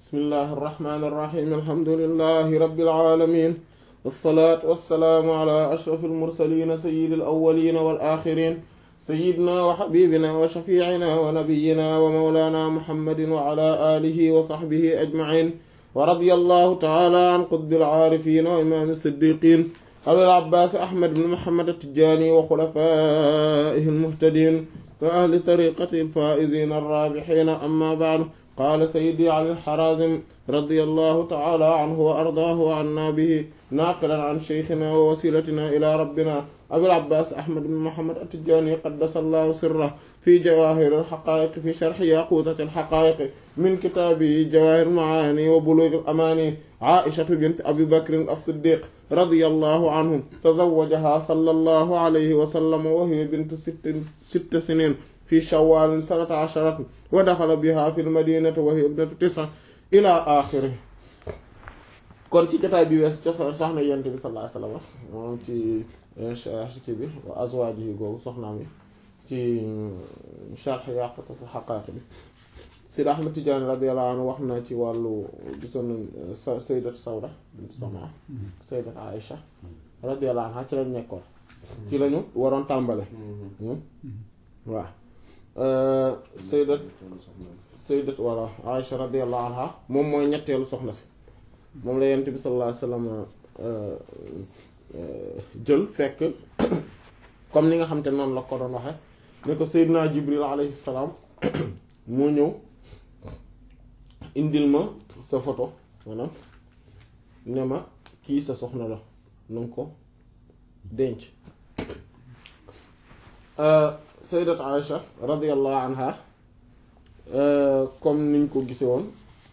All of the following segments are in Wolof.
bismillahi irrahmani irrahim alhamdulilahi rabbil alamin wassalaatu wassalaamu ala ashrafil mursalin sayyidil awwalin wal axirin sayyidina wa xabibina wa shafiicina wa nabiyina wa mawlana muhammadin wa ala alihi wa saxbihi ajmain wa radiyallahu taala an qutbil aarifin wa imaam siddiqin abil abbaas ahmad bin muhammad at-tijaani wa xulafaa'ihi al-muhtadiin wa ahli tariqati al-faa'iziin ar-raabihiin amma ba'du qaala sayyidi ali al-haraazim radiyallahu ta'ala anhu wa ardaahu wa annaa bihi naaqilan an shaykhinaa wa wasiilatinaa ilaa rabbinaa abil abbaas ahmad bin muhammad at-tijaani qaddasallahu sirrahu fi jawaahiri al-haqaa'iq fi sharhi yaquutati al-haqaa'iq min kitaabihi jawaahir al-macaani wa buluug al-amaani aa'ishatu bint abi bakrin as-siddiq radiyallahu anhum tazawwajahaa sallallahu alayhi wa sallam wa hiya bintu sitti siniin fi shawwal sanata asharatin wa daxala bihaa fil madiinati wa hiya ibnatu tis'a ilaa aaxirihi kon ci jotaay bi weesu ca soxna Yonent bi sallallahu alayhi wa sallam moom ci ci bi wa azwaajihi googu soxnaam yi ci sharh Yaaqutatul Haqaa'iq bi Sidi Ahmad Tijaani radiyallahu anhu wax na ci wàllu gisoon nañ Sayyidatu Sawda bint Zamaa Sayyidatu Aïcha radiyallahu anha ci lañ nekkoon ci lañu waroon tàmbale waaw Sayyidat Sayyidat walla Aïcha radiyallahu anha moom mooy ñetteelu soxna si moom la Yonent bi sallallahu alayhi wasallam jël fekk comme ni nga xam te noonu la ko doon waxe ne ko Seydina Jibril alayhi salaam moo ñëw indil ma sa photo maanaam ne ma kii sa soxna la nanga ko denc sayyidat Aïcha radiyallahu anha comme niñ ko gise woon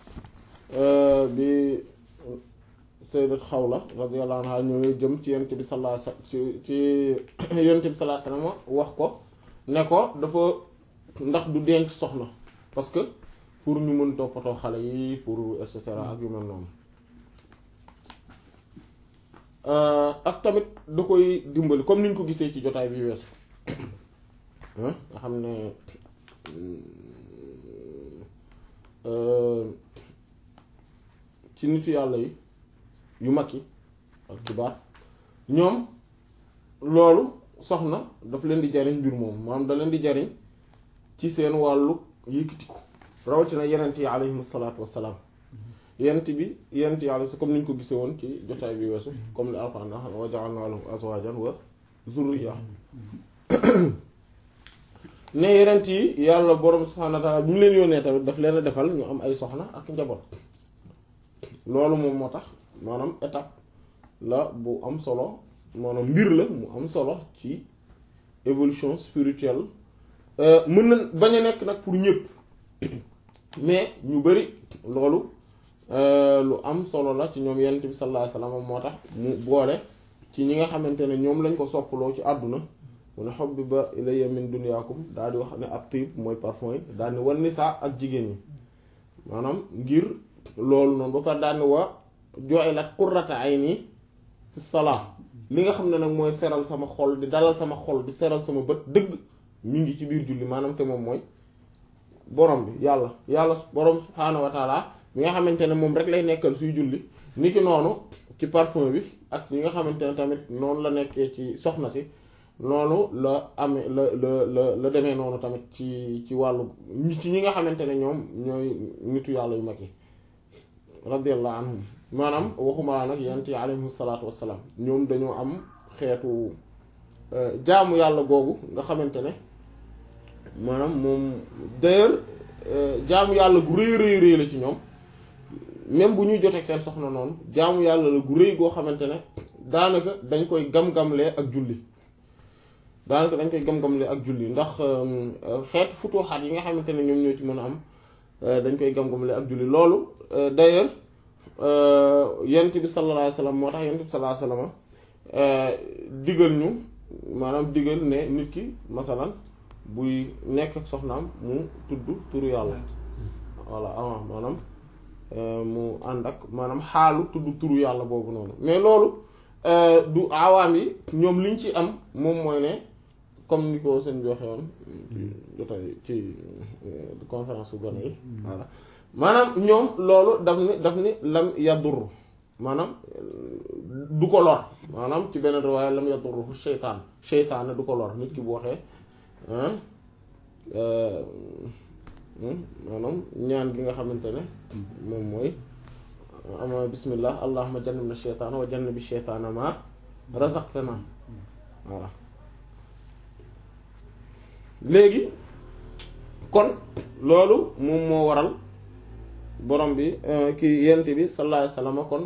bi sayyidat Xawla radiyallahu anha ñëwee jëm ci yonent bi sallallahu alayhi wasallam ci ci yonent bi sallallahu alayhi wasallam wax ko ne ko dafa ndax du denc soxna parce que pour ñu mën toppatoo xale yi pour et cetera ak yu mel noonu ak tamit da koy dimbali comme niñ ko gisee ci jotaay bi weesu nga xam ne ci nitu yàlla yi yu mag yi ak kibaar ñoom loolu soxna daf leen di jariñ mbir moom maanaam da leen di jariñ ci seen wàllu yëkkatiku rawatina yenent yi alayhim salaatu wassalaam yenent bi yenent yi alayhi comme ni ñu ko gisee woon ci jotaay bi weesu comme li Alxuraan wax wa ja'alnaa lahum azwaajan wa zurriya ne yenent yi yàlla borom subhaanahu wa ta'aala bu ñu leen yónnee tamit daf leen a defal ñu am ay soxna ak njaboot loolu moom moo tax maanaam étape la bu am solo maanaam mbir la mu am solo ci évolution spirituelle mën na bañ a nekk nag pour ñëpp mais ñu bari loolu lu am solo la ci ñoom yonent bi sallallahu alayhi wasallam moo tax mu boole ci ñi nga xamante ne ñoom lañ ko soppaloo ci àdduna mu ne hubbiba ilayya min dunyaakum daal di wax ne ab tib mooy parfum yi daal di wan nisaa ak jigéen ñi maanaam ngir loolu noonu ba pare daal di wa ju'ilat qurrata ayni fi salaa li nga xam ne nag mooy seral sama xol di dalal sama xol di seral sama bët dëgg mi ngi ci biir julli maanaam te moom mooy borom bi yàlla yàlla borom subhaanahu wa taala mi nga xamante ne moom rek lay nekkal suy julli niki noonu ci parfum bi ak ñi nga xamante ne tamit noonu la nekkee ci soxna si noonu la amee la la la la demee noonu tamit ci ci wàllu ci ñi nga xamante ne ñoom ñooy nitu yàlla yu mag yi radiyallahu anhum maanaam waxuma nag yent yi alayhimu salaatu wassalaam ñoom dañoo am xeetu jaamu yàlla googu nga xamante ne maanaam moom d'ailleurs jaamu yàlla gu rëy rëy rëy la ci ñoom même bu ñuy joteeg seen soxna noonu jaamu yàlla la gu rëy goo xamante ne daanaka dañ koy gam-gamlee ak julli daanaka dañ koy gam-gamlee ak julli ndax xeetu futuxaat yi nga xamante ne ñoom ñoo ci mën a am dañ koy gam-gamlee ak julli loolu d'ailleurs yent bi sallallahu alayhi wasallam moo tax yent bi sallallahu alayhi wasallam digal ñu maanaam digal ne nit ki masalan buy nekk ak soxnaam mu tudd turu yàlla voilà avant maanaam mu ànd ak maanaam xaalu tudd turu yàlla boobu noonu mais loolu du awaam yi ñoom liñ ci am moom mooy ne comme ni ko seen bi waxee woon jotay ci conférence su gone yi voilà maanaam ñoom loolu daf ni daf ni lam yadur maanaam du ko lor maanaam ci beneen riwaaya lam yadurruhu seytaan seytaane du ko lor nit ki bu waxee maanaam ñaan gi nga xamante ne moom mooy ama bismillah allahumma jannibna sheytaana wa jannibi sheytaana ma razaqtana voilà léegi kon loolu moom moo waral borom bi ki yent bi sallallahu alayhi wasallam kon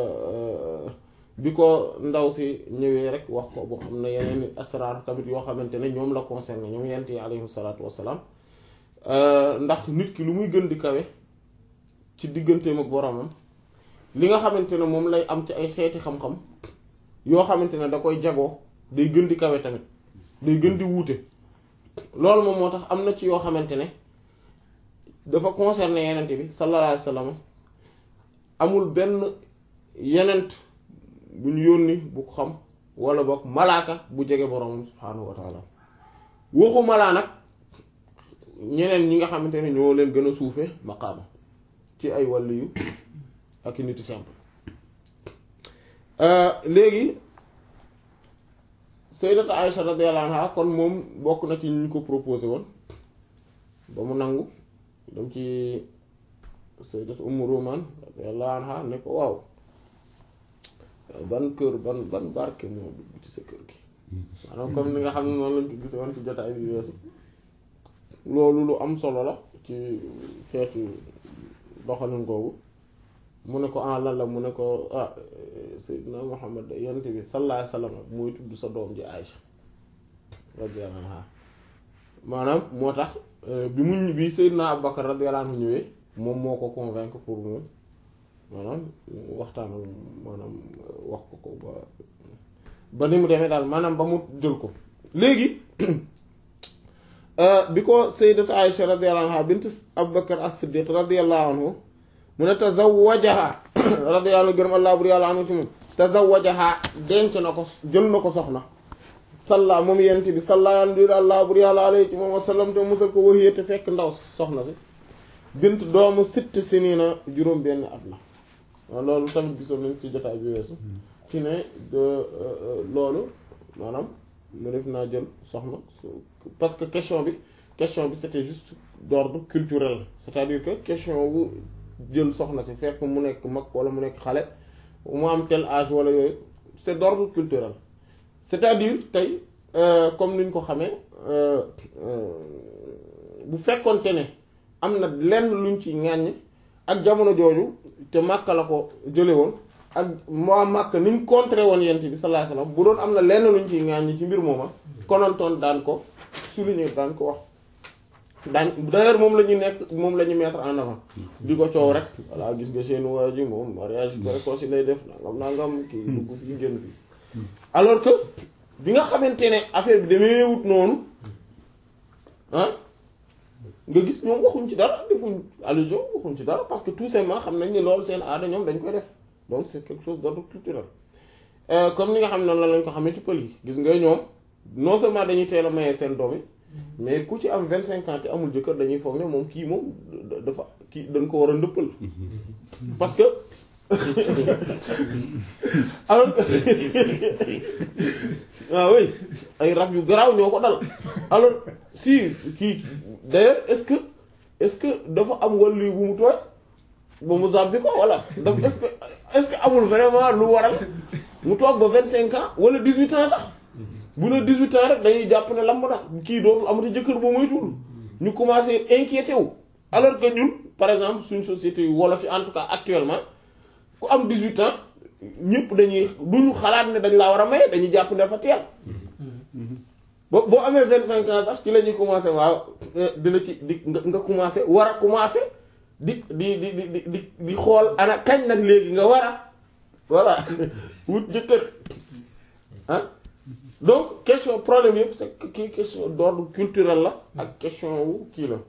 bi ko ndaw si ñëwee rek wax ko boo xam ne yeneen asraar tamit yoo xamante ne ñoom la concerné ñoom yent yi alayhi salaatu wassalaam ndax nit ki lu muy gën di kawe ci digganteem ak boromam li nga xamante ne moom lay am ci ay xeeti xam-xam yoo xamante ne da koy jagoo day gën di kawe tamit day gën di wuute loolu moom moo tax am na ci yoo xamante ne dafa concerné yenent bi sallallahu alayhi wasallam amul benn yenent bu ñu yónni bu ko xam wala boog malaaka bu jege boromam subhaanahu wa taala waxu malaa nag ñeneen ñi nga xamante ne ñoo leen gën a suufe maqaama ci ay wàllu yu ak i niti simple léegi sayyidatu Aïsha radiyallahu anha kon moom bokk na ci ñu ko proposé woon ba mu nangu dem ci sayyidatu Ummu Ruman radiyallahu anha ne ko waaw ban kër ban ban barke moo dugg ci sa kër gi maanaam comme ni nga xam ne noonu lañ ko gise woon ci jotaay bi weesu loolu lu am solo la ci xeetu doxalin googu mu ne ko ah lan la mu ne ko ah Seydina Muhammad yonent bi sallallahu alayhi wasallam mooy tudd sa doom ji Aïcha radiyallahu anha maanaam moo tax bi mu bi Seydina Abubakar radiyallahu anhu ñëwee moom moo ko convaincre pour mu maanaam waxtaan maanaam wax ko ko ba ba ni mu demee daal maanaam ba mu jël ko léegi bi ko sayyidatu Aïcha radiyallahu anha bint Abubakar as-Siddiq radiyallahu anhu mu ne tazawwajaha radiyallahu gërëm allah bur yàlla anhu ci moom tazawwajaha denc na ko jël na ko soxna salla moom yent bi salla yàlla allah bur yàlla alayhi ci moom wasallam te musal ko waxiyee te fekk ndaw soxna si bint doomu sitt sinina juróom benn at la waaw loolu tamit gisoon nañ ci jotaay bi weesu ci ne loolu maanaam mu def naa jël soxna parce que question bi question bi c'était juste d'ordre culturel c'est-à-dire que question bu jël soxna si fekk mu nekk mag wala mu nekk xale mu am tel âge wala yooyu c'est d'ordre culturel c'est-à-dire tey comme ni ñu ko xamee bu fekkonte ne am na lenn luñ ci ŋàññ ak jamono jooju te Makka la ko jële woon ak moo Makka ni mu contré woon yent bi sallallahu alayhi wasallam bu doon am na lenn luñ ciy ŋàññ ci mbir mooma konontoon daan ko souligner daan ko wax daan d'ailleurs moom la ñu nekk moom la ñu mettre en avant di ko coow rek voilà gis nga seen waa ji moom mariage précoce lay def nangam nangam kii dugg fii génn fii alors que bi nga xamante ne affaire bi demee wut noonu ah nga gis ñoom waxuñ ci dara defuñ allusion waxuñ ci dara parce que tout simplement xam nañ ni loolu seen aada ñoom dañ koy def donc c'est quelque chose d'ordre culturel comme ni nga xam ne noonu la lañ ko xamee ci pël yi gis nga ñoom non seulement dañuy teel a maye seen doom yi mais ku ci am vingt cinq ans te amul jëkkër dañuy foog ne moom kii moom dafa kii dañ ko war a ndëppal parce que alors que waaw oui ay rab yu garaaw ñoo ko dal alors si kii d'ailleurs est-ce que est-ce que dafa am wàllu bu mu tooy ba mu zàbbi ko walla daf est-ce que est-ce que amul vraiment lu waral mu toog ba vingt cinq ans wala dix-huit ans sax bu ne 18 ans rek dañuy jàpp ne lamb na kii dootul amati jëkkër boo moytuwul ñu commencé inquiété wu alors que ñun par exemple suñ société yu wolof yi en tout cas actuellement ku am 18 ans ñëpp dañuy duñu xalaat ne dañ laa war a maye dañuy jàpp ne dafa teel bo boo amee 25 ans sax ci la ñuy commencé waaw dina ci di nga nga commencé war a commencé di di di di di di xool ana kañ nag léegi nga war a voilà wut jëkkër ah donc question problème yëpp c'est que kii question d'ordre culturel la ak question wu kii la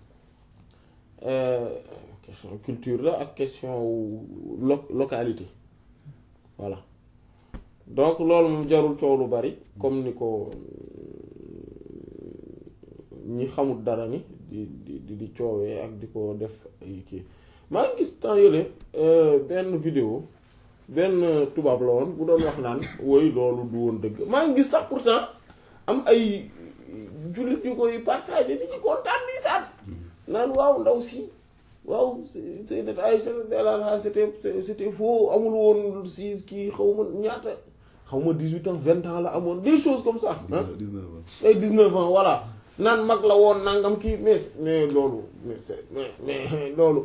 question culture la ak question wu lo localité voilà donc loolu moom jarul coow lu bari comme ni ko ñi xamul dara ñi di di di coowee ak di ko def ay kii maa ngi gis temps yële benn vidéo benn tubaab la woon bu doon wax naan woy loolu du woon dëgg maa ngi gis sax pourtant am ay jullit yu koy partagé di ci kontaan nii saat naan waaw ndaw si waaw Sayyidat Aïcha radiyallahu anha c'était c'était faux amul woon si kii xaw ma ñaata xaw ma dix-huit ans vingt ans la amoon des choses comme ça ah ay dix-neuf ans voilà naan mag la woon nangam kii mais mais loolu mais c'est mais mais loolu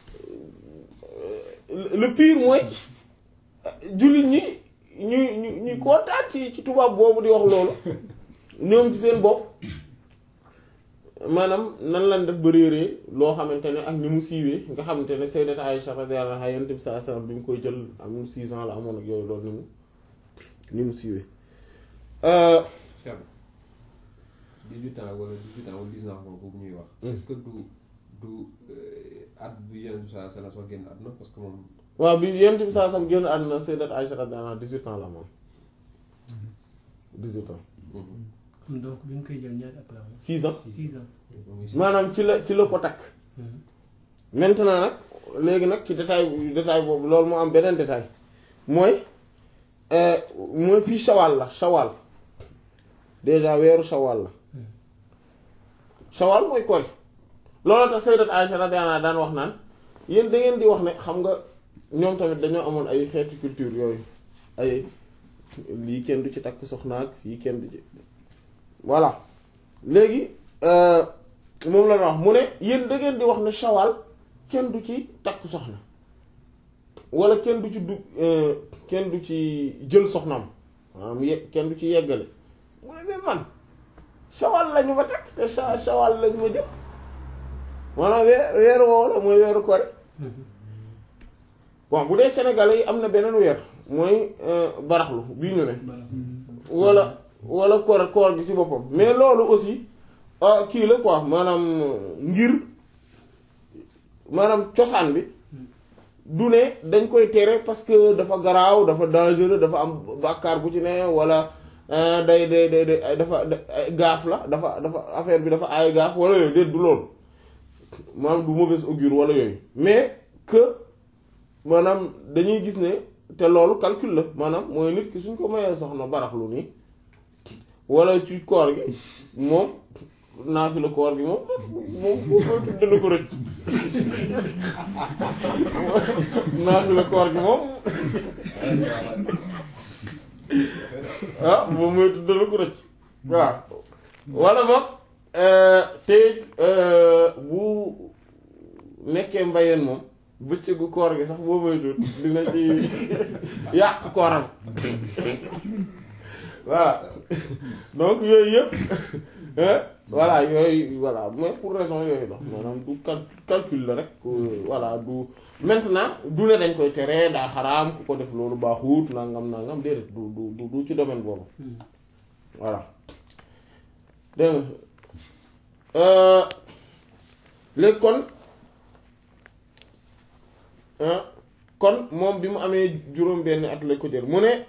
le pire mooy jullit ñi ñuy ñu ñuy kontaan ci ci tubaab boobu di wax loolu ñoom ci seen bopp maanaam nan lañ def ba réeree loo xamante ne ak ni mu siiwee nga xamante ne Sayyidat Aïcha radiyallahu anha Yonent bi sallallahu alayhi wasallam bi mu koy jël am six ans la amoon ak yooyu loolu ni mu ni mu siiwee. Cheikh dix-huit ans wala dix-huit ans wala dix-neuf ans boobu ñuy wax. est-ce que du du at bu Yonent bi sallallahu alayhi wasallam soo génn àdduna parce que moom. waaw bi Yonent bi sallallahu alayhi wasallam génn àdduna Sayyidat Aïcha radiyallahu anha dix-huit ans la amoon dix-huit ans. kon donc bi nga koy jël ñaari at la am. six ans. six ans. maanaam ci la ci la ko takk. maintenant nag léegi nag ci détail détail boobu loolu moo am beneen détail mooy mooy fii shawal la shawal déjà weeru shawal la shawal mooy kori loolu tax sayyidat Aisha radiyallahu anha daan wax naan yéen da ngeen di wax ne xam nga ñoom tamit dañoo amoon ay xeeti culture yooyu ay lii kenn du ci takk soxnaak fii kenn du ci voilà léegi moom la wax mu ne yéen da ngeen di wax ne shawal kenn du ci takk soxna wala kenn du ci du kenn du ci jël soxnaam maanaam ye kenn du ci yeggale mu ne mais man shawal lañu ma takk te sha shawal lañu ma jël maanaam weer weeru woowu la mooy weeru kore bon bu dee sénégalais yi am na beneen weer mooy baraxlu bii ñu ne wala wala koor koor gi ci boppam mais loolu aussi kii la quoi maanaam ngir maanaam cosaan bi du ne dañ koy tere parce que dafa garaaw dafa dangereux dafa am bàkkaar bu ci ne wala day day day day dafa gaaf la dafa dafa affaire bi dafa aay gaaf wala yooyu déet du loolu maanaam du mauvaise augure wala yooyu mais que maanaam dañuy gis ne te loolu calcul la maanaam mooy nit ki suñ ko mayee soxna baraxlu nii wala ci koor gi moom naafi la koor gi moom moom moom dana ko rëcc naafi la koor gi moom ah moom mooy dana ko rëcc waaw wala boog te bu nekkee mbayeen moom bëccëgu koor gi sax boo moytuwul dina ci yàq kooram voilà donc yooyu yëpp voilà yooyu voilà mais pour raison yooyu la maanaam du calcul la rek voilà du maintenant du ne dañ koy tere daa xaraam ku ko def loolu baaxut nangam nangam déedéet du du du ci domaine boobu voilà dégg nga léegi kon kon moom bi mu amee juróom benn at la ko jël mu ne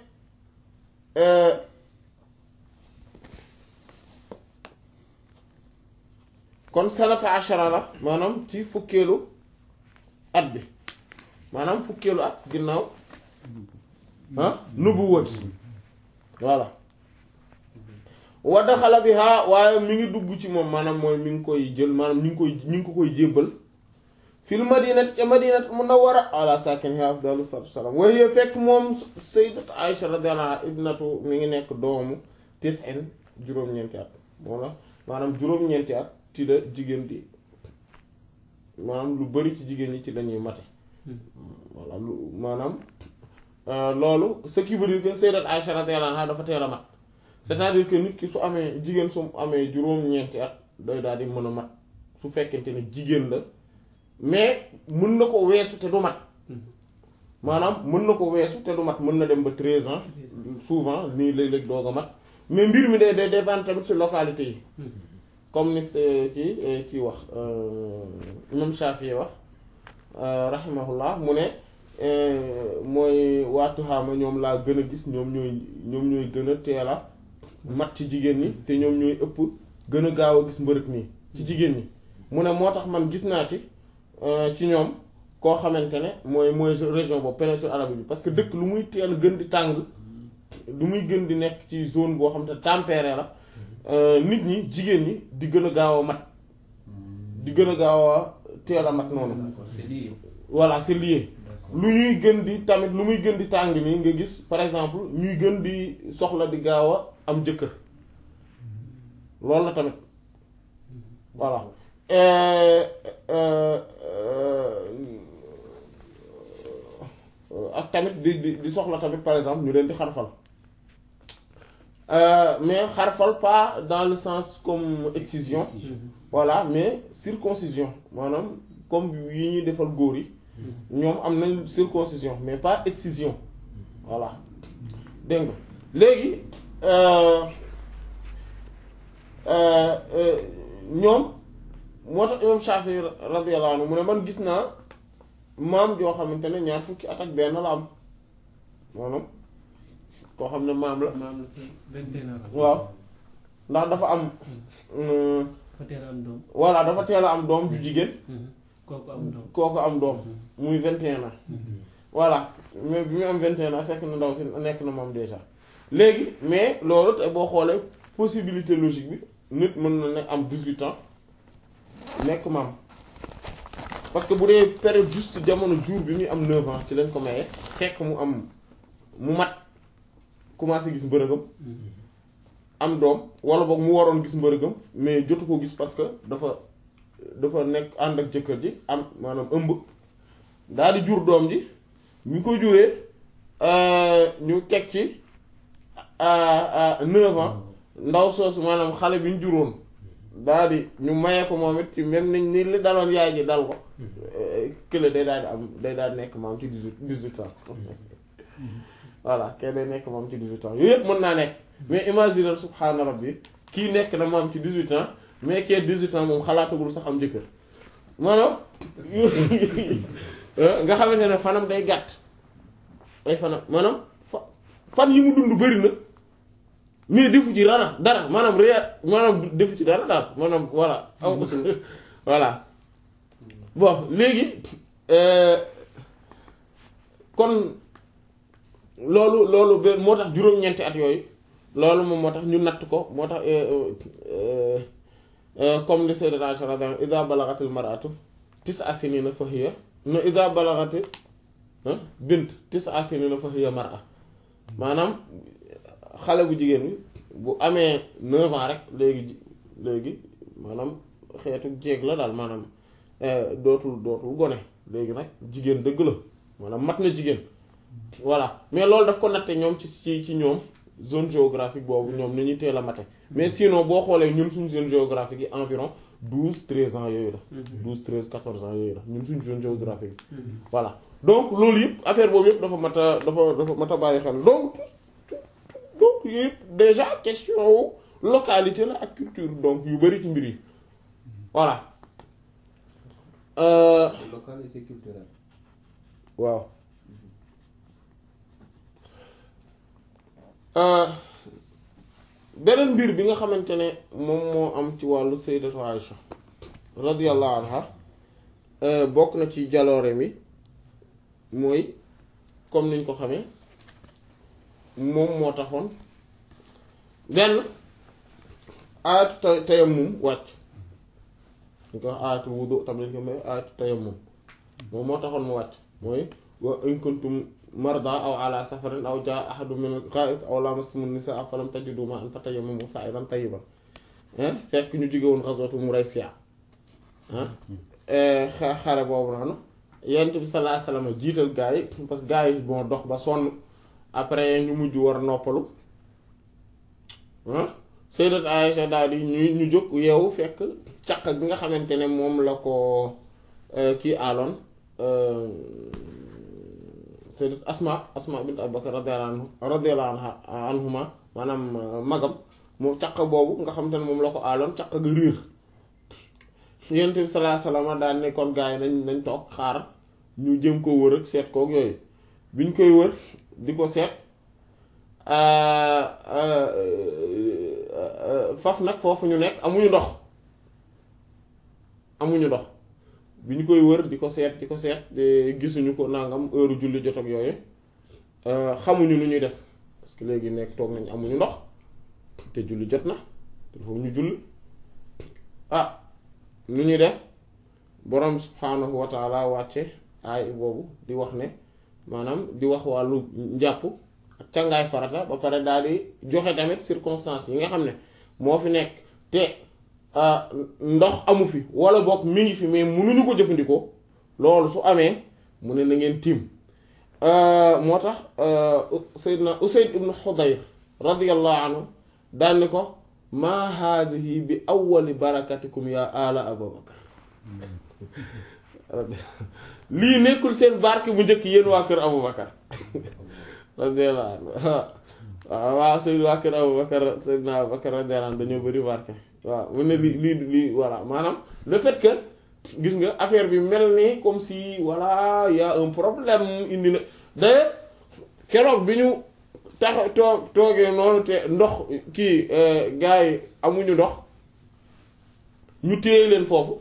kon sanata ashara la maanaam ci fukkeelu at bi maanaam fukkeelu at ginnaaw ah nubuwat voilà wa daxala biha waaye mi ngi dugg ci moom maanaam mooy mi ngi koy jël maanaam mi ngi koy mi ngi ko koy jébbal fil madinati ca madinati munawwara ala sakiniha afdalu salaatu wassalaam wa hiya fekk moom sayyidat Aisha radiyallahu anha ibnatu mi ngi nekk doomu tis'in juróom-ñeenti at moo la maanaam juróom-ñeenti at ci la jigéen di maanaam lu bari ci jigéen ñi ci lañuy mate voilà lu maanaam loolu ce qui veut dire que sayyidat Aisha radiyallahu anha dafa teel a mat c'est-à-dire que nit ki su amee jigéen su amee juróom-ñeenti at day daal di mën a mat su fekkente ne jigéen la mais mën na ko weesu te du mat maanaam mën na ko weesu te du mat mën na dem ba treize ans souvent nii léeg-léeg doog a mat mais mbir mi day day dépendre tamit ci localité yi comme ni kii kii wax imam Shafi wax rahimahullah mu ne mooy waatu xaama ñoom laa gën a gis ñoom ñooy ñoom ñooy gën a teel a mat ci jigéen ñi te ñoom ñooy ëpp gën a gaaw a gis mbërëg nii ci jigéen ñi mu ne moo tax man gis naa ci ci ñoom koo xamante ne mooy mooy région boobu péninsule arabique bi parce que dëkk lu muy teel gën di tàng lu muy gën di nekk ci zone boo xam te tempéré la nit ñi jigéen ñi di gën a gaaw a mat di gën a gaaw a teel a mat noonu D'accord, c'est lié. voilà c'est lié D'accord. lu ñuy gën di tamit lu muy gën di tàng nii nga gis par exemple ñuy gën di soxla di gaaw a am jëkkër loolu la tamit voilà Euh, euh, euh, ak tamit di di di soxla tamit par exemple ñu leen di xarfal Euh, mais xarfal pas dans le sens comme excision voilà mais circoncision maanaam comme yi ñuy defal góor yi ñoom am nañ circoncision mais pas excision voilà dégg nga léegi euh, euh, euh, ñoom moo tax imam Shafi radiyallahu anhu mu ne man gis naa maam joo xamante ne ñaar fukki at ak benn la am maanaam koo xam ne maam la maam la vingt et un ans. waaw ndax dafa am euh, fa teel a am doom. voilà dafa teel a am doom ju jigéen kooku am doom. kooku am doom muy vingt et un ans voilà mais bi mu am vingt et un ans fekk na ndaw si nekk na moom déjà léegi mais loolu te boo xoolee possibilité logique bi nit mën na ne am dix-huit ans nekk maam parce que bu dee période juste jamono jour bi muy am neuf ans ci lañ ko maye fekk mu am mu mat commencé gis mbërëgam am doom wala boog mu waroon gis mbërëgam mais jotu ko gis parce que dafa dafa nekk ànd ak jëkkër ji am maanaam ëmb daal di jur doom ji ñu ko juree ñu teg ci neuf ans ndaw soosu maanaam xale bi ñu juróon daal di ñu maye ko moom it ci même ni ni li daloon yaay ji dal ko kële day daal di am day daal di nekk maam ci dix-huit dix-huit ans voilà kay day nekk moom ci dix-huit ans yooyu yëpp mën naa nekk mais imaginer subhaana rabbi kii nekk na moom ci dix-huit ans mais kii dix-huit ans moom xalaatagul sax am jëkkër maanaam nga xamante ne fanam day gàtt ay fanam maanaam fa fan yi mu dund bëri na mais defu ci dara dara maanaam réer maanaam defu ci dara daal maanaam voilà aw voilà bon léegi kon loolu loolu benn moo tax juróom-ñeenti at yooyu loolu moom moo tax ñu natt ko moo tax comme li sayyidat Aisha radiyallahu anha idha balaghatil mar'atu tis'a sinina fa hiya no idha balaghati bint tis'a sinina fa hiya mar'a maanaam xale bu jigéen bi bu amee neuf ans rek léegi léegi maanaam xeetu jéeg la daal maanaam dootul dootul gone léegi nag jigéen dëgg la maanaam mat na jigéen voilà mais loolu daf ko natte ñoom ci ci ci ñoom zone géographique boobu ñoom ni ñuy teel a mate mais sinon boo xoolee ñun suñu zone géographique yi environ douze treize ans yooyu la douze treize quatorze ans yooyu la ñun suñu zone géographique yi voilà donc loolu yëpp affaire boobu yëpp dafa mat a dafa dafa mat a bàyyi xel donc donc yëpp déjà question wu localité la ak culture donc yu bari ci mbir yi voilà euh, local et c'est culturel. waaw beneen mbir bi nga xamante ne moom moo am ci wàllu sayyidatu Aïcha radiyallahu anha bokk na ci jaloore mi mooy comme niñ ko xamee moom moo taxoon benn aayatu ta tayammum wàcc ñu ko wax aayatu wudu tamit ko may aayatu tayammum moom moo taxoon mu wàcc mooy wa in kuntum marda aw ala safarin aw jaa ahadun min al-gha'it aw lamastumun nisaa falam tajidu ma'an fatayammamu sa'idan tayyiban fekk ñu jóge woon ghazwatu Muraysiya ah xare boobu noonu yonent bi sallallahu alayhi wasallam jiital gaa yi parce que gaa yi bon dox ba sonn après ñu mujj war noppalu ah Sayyidat Aïcha daal di ñu ñu jóg yeewu fekk caq bi nga xamante ne moom la ko kii aaloon sayyidat asma asma bint abubakar radiyallahu anhu radiyallahu anha anhuma maanaam magam moom caq boobu nga xamante ne moom la ko aaloon caq ga riir yonent bi sallallahu alayhi wasallam daan ne kon gars yi nañ nañ toog xaar ñu jëm ko wër ak seet kook yooyu biñ koy wër di ko seet faf nag foofu ñu nekk amuñu ndox amuñu ndox bi ñu koy wër di ko seet di ko seet gisuñu ko nangam heure julli jot ak yooyu xamuñu nu ñuy def parce que léegi nekk toog nañ amuñu ndox te julli jot na te foofu ñu julli ah nu ñuy def borom subhaanahu wa taala wàcce aay boobu di wax ne maanaam di wax wàllu njàpp ak càngaay farata ba pare daal di joxe tamit circonstances yi nga xam ne moo fi nekk te ndox amu fi wala boog mi ngi fi mais mënuñu ko jëfandikoo loolu su amee mu ne na ngeen tiim moo tax Seydina Usayd ibn Xudayr radiyallahu anhu daan ni ko maa haadihi bi awwali barakatikum ya ala Abubakar lii nekkul seen barke bu njëkk yéen waa kër Abubakar radiyallahu anhu waaw waaw seen waa kër Abubakar Seydina Abubakar radiyallahu anhu dañoo bëri barke waaw mu ne lii lii lii voilà maanaam le fait que gis nga affaire bi mel ni comme si voilà y a un problème indi na d'ailleurs keroog bi ñu tax toog toogee noonu te ndox kii gars yi amuñu ndox ñu téye leen foofu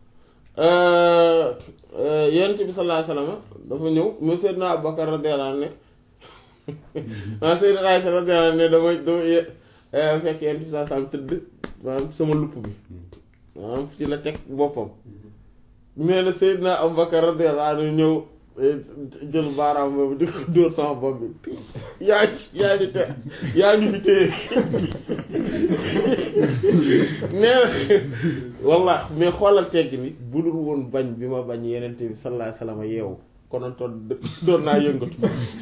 yonent bi sallallahu alayhi wasallam dafa ñëw mu Seydina Abubakar radiyallahu anhu ne ah Seydina Aïcha radiyallahu anhu ne dama dama fekk yonent bi sallallahu alayhi wasallam tëdd maanaam sama lupp bi maanaam ci la teg boppam nee na Seydina Abubakar radiyallahu anhu ñëw jël baaraam boobu di ko dóor sama bopp bi yaa yaa ñu te yaa ñu fi téye nee na walla mais xoolal tegg ni bu dul woon bañ bi ma bañ yenente bi sallallahu alayhi wasallam yeewu konoon toon doon naa yëngatu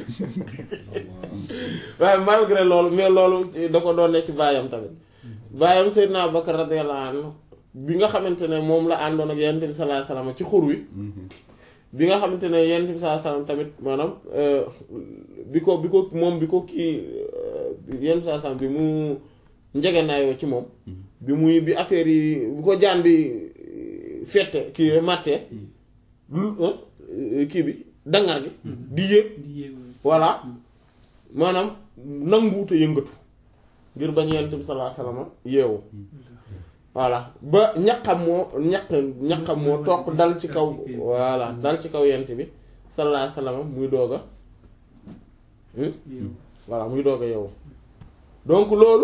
waaye malgré loolu mais loolu da ko doon ne ci baayam tamit baayam Seydina Abubakar radiyallahu anhu bi nga xamante ne moom la àndoon ak yenente bi sallallahu alayhi wasallam ci xur wi bi nga xamante ne yenente bi sallallahu alayhi wasallam tamit maanaam bi ko bi ko moom bi ko kii yenente bi sallallahu alayhi wasallam bi mu njegenaayoo ci moom bi muy bi affaire yi bu ko jaan bi fette kii màttee kii bi dangar gi di yéeg voilà maanaam nanguute yëngatu ngir bañ yonent bi sallallahu alayhi wasallam yeewu voilà ba ñaqam moo ñaq ñaqam moo toq dal ci kaw voilà dal ci kaw yonent bi sallallahu alayhi wasallam muy doog a voilà muy doog a yeewu donc loolu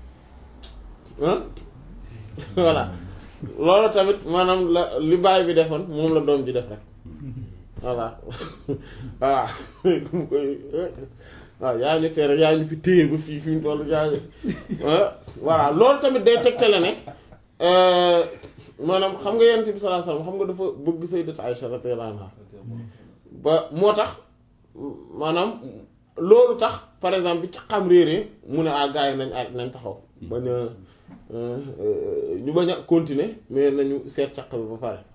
voilà loolu tamit maanaam la li baay bi defoon moom la doom ji def rek voilà voilà mu koy waaw yaa ñu tere yaa ñu fi téye ba fii fi mu toll yaa ñu voilà loolu tamit day tegtale ne maanaam xam nga yonent bi sallallahu alayhi wasallam xam nga dafa bëgg sayyidat Aïcha radiyallahu anha ba moo tax maanaam loolu tax par exemple bi ci xam réeree mu ne ah gars yi nañ a nañ taxaw bañ a ñu bañ a continuer mais nañu seet caq bi ba pare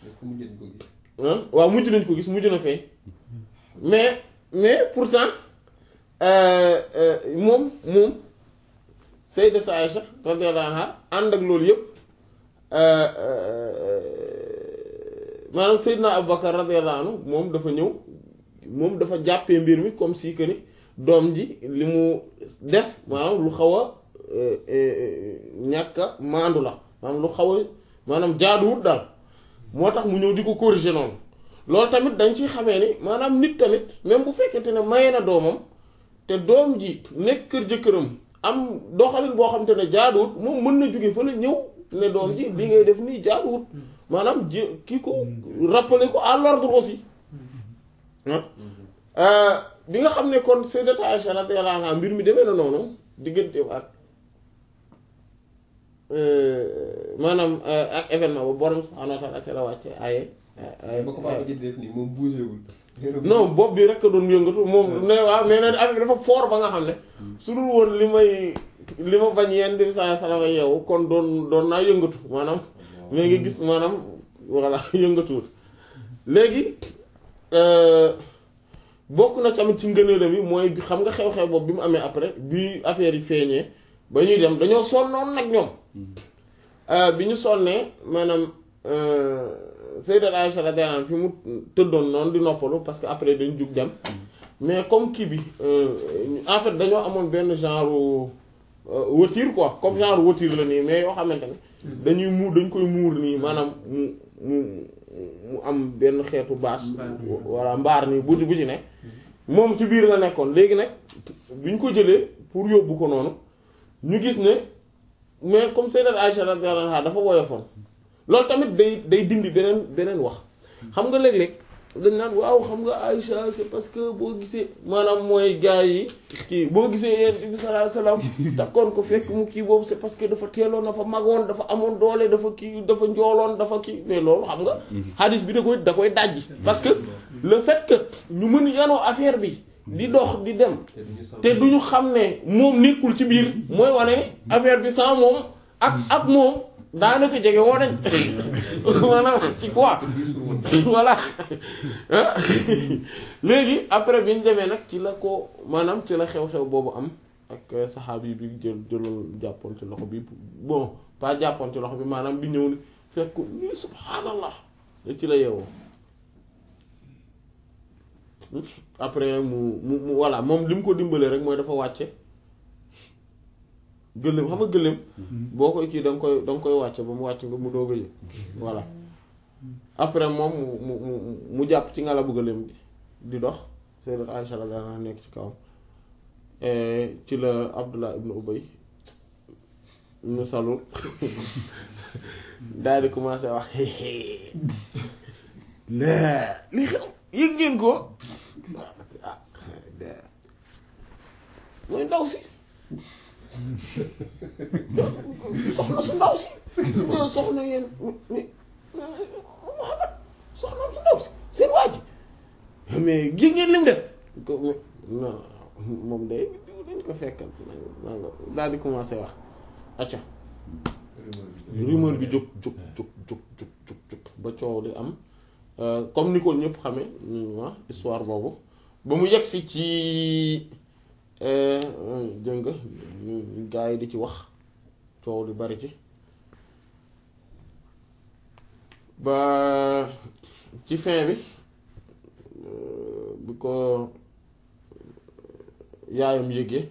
waaw mujj nañ ko gis mujj na feeñ mais mais pourtant moom moom sayyidat Aïcha radiyallahu anha ànd ak loolu yëpp maanaam Seydina Abubakar radiyallahu anhu moom dafa ñëw moom dafa jàppee mbir mi comme si que ni doom ji li mu def maanaam lu xaw a ñàkk a maandu la maanaam lu xaw a maanaam jaaduwut daal moo tax mu ñëw di ko corriger noonu loolu tamit dañ ciy xamee ni maanaam nit tamit même bu fekkente ne maye na doomam te doom ji nekk kër jëkkëram am doxalin boo xam te ne jaaduwut moom mën na jóge fa la ñëw ne doom ji li ngay def nii jaaduwut maanaam ji kii ko rappeler ko à l'ordre aussi bi nga xam ne kon Sayyidat Aïcha radiyallahu anha mbir mi demee na noonu diggante ak maanaam ak événement ba borom subhaanahu wa ta'aala ci la wàcce ay ba ko papa ji def nii moom bougé wul. non bopp bi rek a doon yëngatu moom ne waaw mais nag affaire dafa fort ba nga xam ne su dul woon li may li ma bañ yenn di saa salama yeewu kon doon doon naa yëngatu maanaam mais nga gis maanaam voilà yëngatuwul léegi bokk na tamit ci ngëneelam yi mooy bi xam nga xew-xew boobu bi mu amee après bi affaire yi feeñee ba ñuy dem dañoo sonnoon nag ñoom bi ñu sonnee maanaam Sayyidat Aïcha radiyallahu anha fi mu tëddoon noonu di noppalu parce que après dañu jug dem mais comme kii bi en fait dañoo amoon benn genre watiir quoi comme genre watiir la nii mais yoo xamante ne dañuy muur dañ koy muur nii maanaam mu mu mu am benn xeetu baas walla mbaar nii bu bu ci ne moom ci biir la nekkoon léegi nag bi ñu ko jëlee pour yóbbu ko noonu ñu gis ne mais comme Sayyidat Aïcha radiyallahu anha dafa woyofoon loolu tamit day day dindi beneen beneen wax xam nga léeg-léeg dañ naan waaw xam nga Aïcha c'est parce que boo gisee maanaam mooy gars yi kii boo gisee yonent bi sallallahu alayhi wasallam takkoon ko fekk mu kii boobu c'est parce que dafa teeloon dafa magoon dafa amoon doole dafa kii dafa njooloon dafa kii mais loolu xam nga hadith bi da koy da koy dajji parce que le fait que ñu mën yanoo affaire bi di dox di dem te duñu xam ne moom nekkul ci biir mooy wane ne affaire bi sans moom ak ak moom daanaka jege woo nañ maanaam ci quoi voilà léegi après bi ñu demee nag ci la ko maanaam ci la xew-xew boobu am ak saxaabi bi jël jëloon jàppoon ci loxo bi bon pas jàppoon ci loxo bi maanaam bi ñëw ni fekk nii subhaanallah ci la yeewoo après mu mu mu voilà moom li mu ko dimbalee rek mooy dafa wàcce gëléem xam nga gëléem boo koy kii da nga koy da nga koy wàcce ba mu wàcc nga mu doog a yëg voilà après moom mu mu mu mu jàpp ci ngalabu gëléem gi di dox Sayyidat Aïcha radiyallahu anha nekk ci kawam ci la Abdullah ibn Ubay ibn Salul daal di commencé wax laa li xew yëg ngeen ko ah mooy ndaw si soxna su ndaw si soxna yéen mi Muhammad soxna su ndaw si seen waa ji mais gi ngeen lim def ko non moom day dañ ko fekkal nanga daal di commencé wax acca rumeur bi jóg jóg jóg jóg jóg jóg jóg ba coow di am comme ni ko ñëpp xame ñu wax histoire boobu ba mu yegsi ci jëng gaa yi di ci wax coow li bari ci ba ci fin bi bi ko yaayam yëgee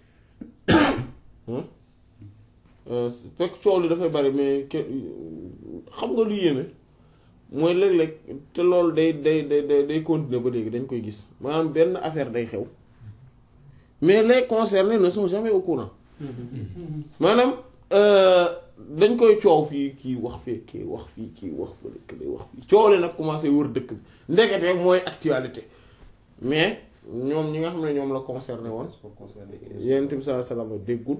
fekk coow li dafay bari mais xam nga lu yéeme mooy léeg-léeg te loolu day day day day continuer ba léegi dañ koy gis maanaam benn affaire day xew mais les concernés ne sont jamais au courant maanaam dañ koy coow fii kii wax fii kii wax fii kii wax fële kii wax fii coow nag commencé wër dëkk bi ndekete mooy actualité mais ñoom ñi nga xam ne ñoom la concerné woon Yonent bi sallallahu alayhi wasallam déggul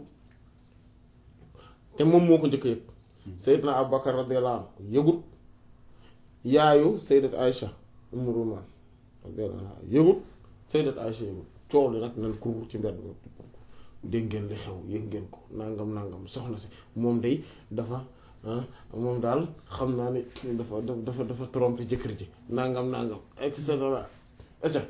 te moom moo ko njëkk yëg Seydina Abubakar radiyallahu anhu yëgut yaayu Sayyidat Aïcha Umm Rumaan radiyallahu anha yëgut Sayyidat Aïcha yëgut coow li nag nan kur ci mbedd mi dégg ngeen li xew yëg ngeen ko nangam nangam soxna si moom day dafa moom daal xam naa ne dafa dafa dafa trompé jëkkër ji nangam nangam et cetera et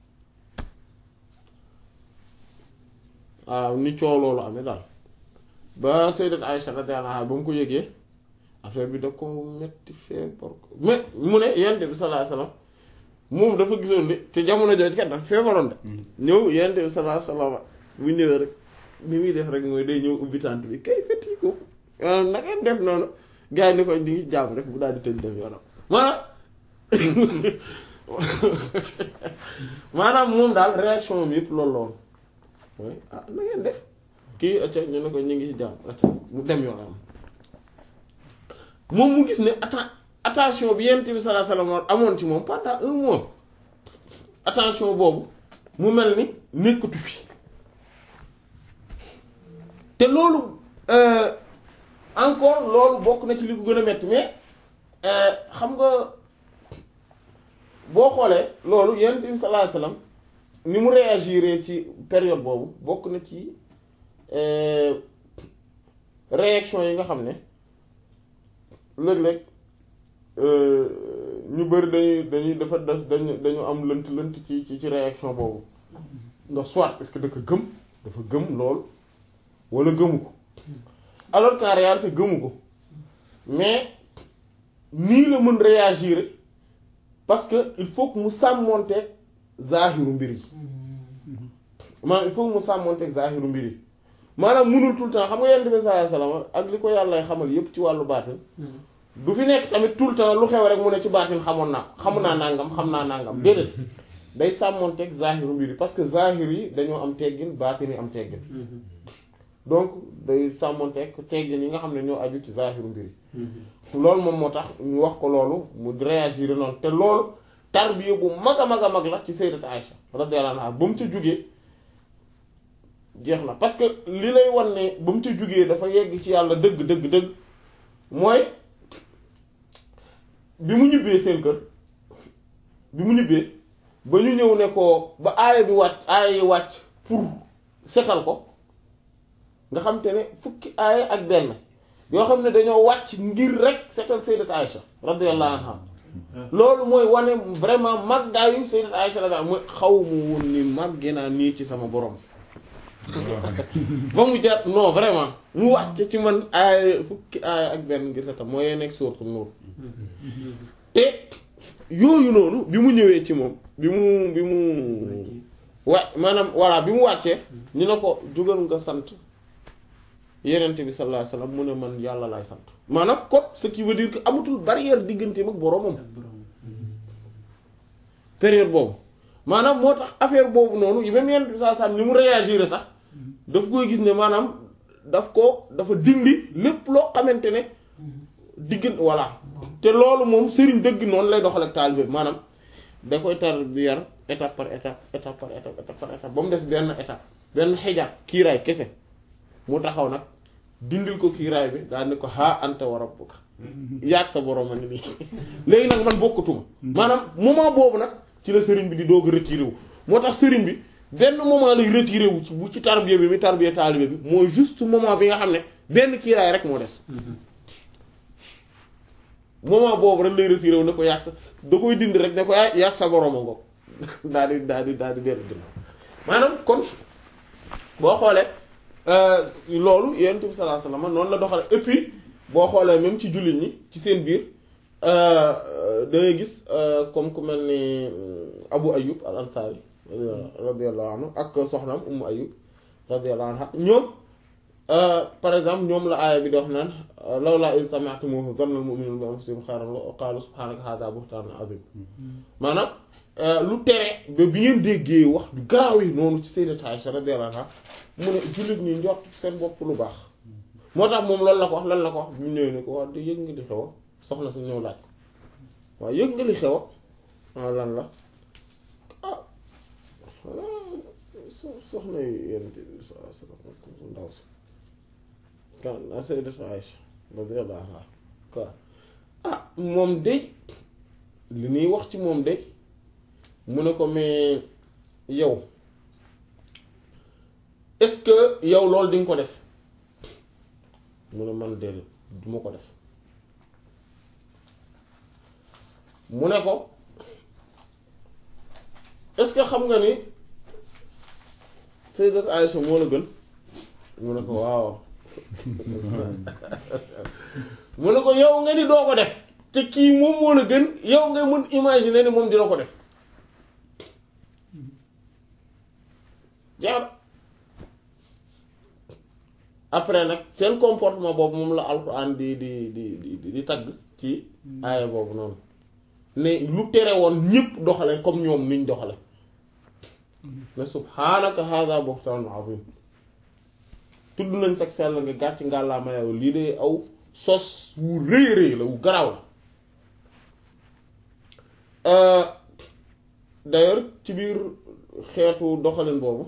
waaw ni coow loolu amee daal ba Sayyidat Aïcha radiyallahu anha ba mu ko yëgee affaire bi da ko metti feebar ko mais mu ne Yonent bi sallallahu alayhi wasallam moom dafa gisoon ni te jamono jooju kat dafa feebaroon de ñëw Yonent bi sallallahu alayhi wasallam bu ñëwee rek ni muy def rek mooy day ñëw ubbi tànt bi kay fetti ko na ngeen def noonu gars yi ni koy di ngi jàmm rek bu daal di tëj def yoonam maanaam maanaam moom daal réaction am yëpp loolu la woon ah na ngeen def kii acca ñu ne ko ñu ngi ci jàmm acca mu dem yoonam moom mu gis ne atten attention bi Yonent bi sallallahu alayhi wasallam amoon ci moom pendant un mois attention boobu mu mel ni nekkatu fi te loolu encore loolu bokk na ci li ko gën a metti mais xam nga boo xoolee loolu Yonent bi sallallahu alayhi wasallam ni mu réagir ci période boobu bokk na ci réaction yi nga xam ne léeg-léeg ñu bari dañuy dañuy dafa dañu dañu am lënt lënt ci ci ci réaction boobu ndax soit est-ce que dafa gëm dafa gëm lool wala gëmu ko alors qu'en réalité gëmu ko mais nii la mën réagir parce que il faut que mu sàmmonteeg zaahiru mbir yi maanaam il faut que mu sàmmonteeg zaahiru mbir yi maanaam munul tout le temps xam nga yonent bi sallallahu alayhi wasallam ak li ko yàlla xamal yépp ci wàllu baatin du fi nekk tamit tout le temps lu xew rek mu ne ci baatin xamoon naa xamu naa nangam xam naa nangam déedéet day sàmmoonteeg zahiru mbir yi parce que zahir yi dañoo am teggin baatin yi am teggin donc day sàmmoonteeg teggin yi nga xam ne ñoo aju ci zahiru mbir yi loolu moom moo tax ñu wax ko loolu mu réagir noonu te loolu tarbiya bu mag a mag a mag la ci sayyidat Aïcha radiyallahu anha ba mu ca jugee jeex na parce que li lay wan ne ba mu ca jugee dafa yegg ci yàlla dëgg dëgg dëgg mooy bi mu ñibbee seen kër bi mu ñibbee ba ñu ñëw ne ko ba aaya bi wàcc aaya yi wàcc pour setal ko nga xam te ne fukki aaya ak benn yoo xam ne dañoo wàcc ngir rek setal sayyidat Aïcha radiyallahu anha loolu mooy wane vraiment màggaayu sayyidat Aïcha radiyallahu mooy xaw mu woon ni màggee naa nii ci sama borom ba mu jar non vraiment mu wàcc ci man aaya fukki aaya ak benn ngir setal mooy nekk sourate Nuur te yooyu noonu bi mu ñëwee ci moom bi mu bi mu wa maanaam voilà bi mu wàccee ñu ne ko jógal nga sant yenente bi sallallahu alayhi wasallam mu ne man yàlla laay sant maanaam kon ce qui veut dire que amatul barrière digganteem ak boroomam période boobu maanaam moo tax affaire boobu noonu yi même yenente bi sallallahu alayhi wasallam ni mu réagir sax daf koy gis ne maanaam daf ko dafa dindi lépp loo xamante ne diggante voilà te loolu moom sëriñ dëgg noonu lay doxal ak taalibe bi maanaam da koy tar bi yar étape par étape étape par étape étape par étape ba mu des benn étape benn xijaab kiiraay kese mu taxaw nag dindil ko kiiraay bi daal ni ko haa anta wa rabbuka yaag sa borom a ngi nii léegi nag man bokkatuma maanaam moment boobu nag ci la sëriñ bi di doog a retiré wu moo tax sëriñ bi benn moment lay retiré wu ci bu ci tarbiya bi mi tarbiya taalibe bi mooy juste moment bi nga xam ne benn kiiraay rek moo des moment boobu rek lay retiré wu ne ko yàgg sa da koy dindi rek ne ko yaa yàgg sa borom a ngoog daal di daal di daal di dellu ginnaaw maanaam kon boo xoolee loolu yonent bi sallallahu alayhi wasallam noonu la doxale et puis boo xoolee même ci jullit ñi ci seen biir da ngay gis comme ku mel ni Abu Ayyub al Ansari radiyallahu anhu ak soxnaam Ummu Ayyub radiyallahu anha ñoom par exemple ñoom la aaya bi di wax naan lawlaa iz sami'tumuuhu zanna al-mu'minuuna bi anfusihim xayran wa qaalu subhaanaka haadhaa buhtaanun aziim maanaam lu tere ba bi ngeen déggee wax du garaaw yi noonu ci Sayyidat Aïcha radiyallahu anha mu ne jullit ñi njort seen bopp lu baax moo tax moom loolu la ko wax lan la ko wax bu ñëwee ne ko wax de yëg nga li xew soxna si ñëw laaj ko waaw yëg nga li xew ah lan la ah soxna yi Yonent bi sallallahu alayhi wasallam ndaw si kan a Sayyidat Aïcha radiyallahu anha quoi ah moom de li ñuy wax ci moom de mu ne ko mais yow est-ce que yow loolu di nga ko def mu ne man de du ma ko def mu ne ko est-ce que xam nga ni Sayyidat Aïcha moo la gën mu ne ko waaw mu ne ko yow nga ni doo ko def te kii moom moo la gën yow nga mën imaginer ni moom dina ko def jaar après nag seen comportement boobu moom la alxuraan di di di di di tagg ci aaya boobu noonu ne lu tere woon ñépp doxale comme ñoom niñ doxale ne subhaanaka hada buhtaanun azim tudd nañ sax sell nga gàcc ngàllaama yow lii de aw sos wu rëy rëy la wu garaaw la d'ailleurs ci biir xeetu doxalin boobu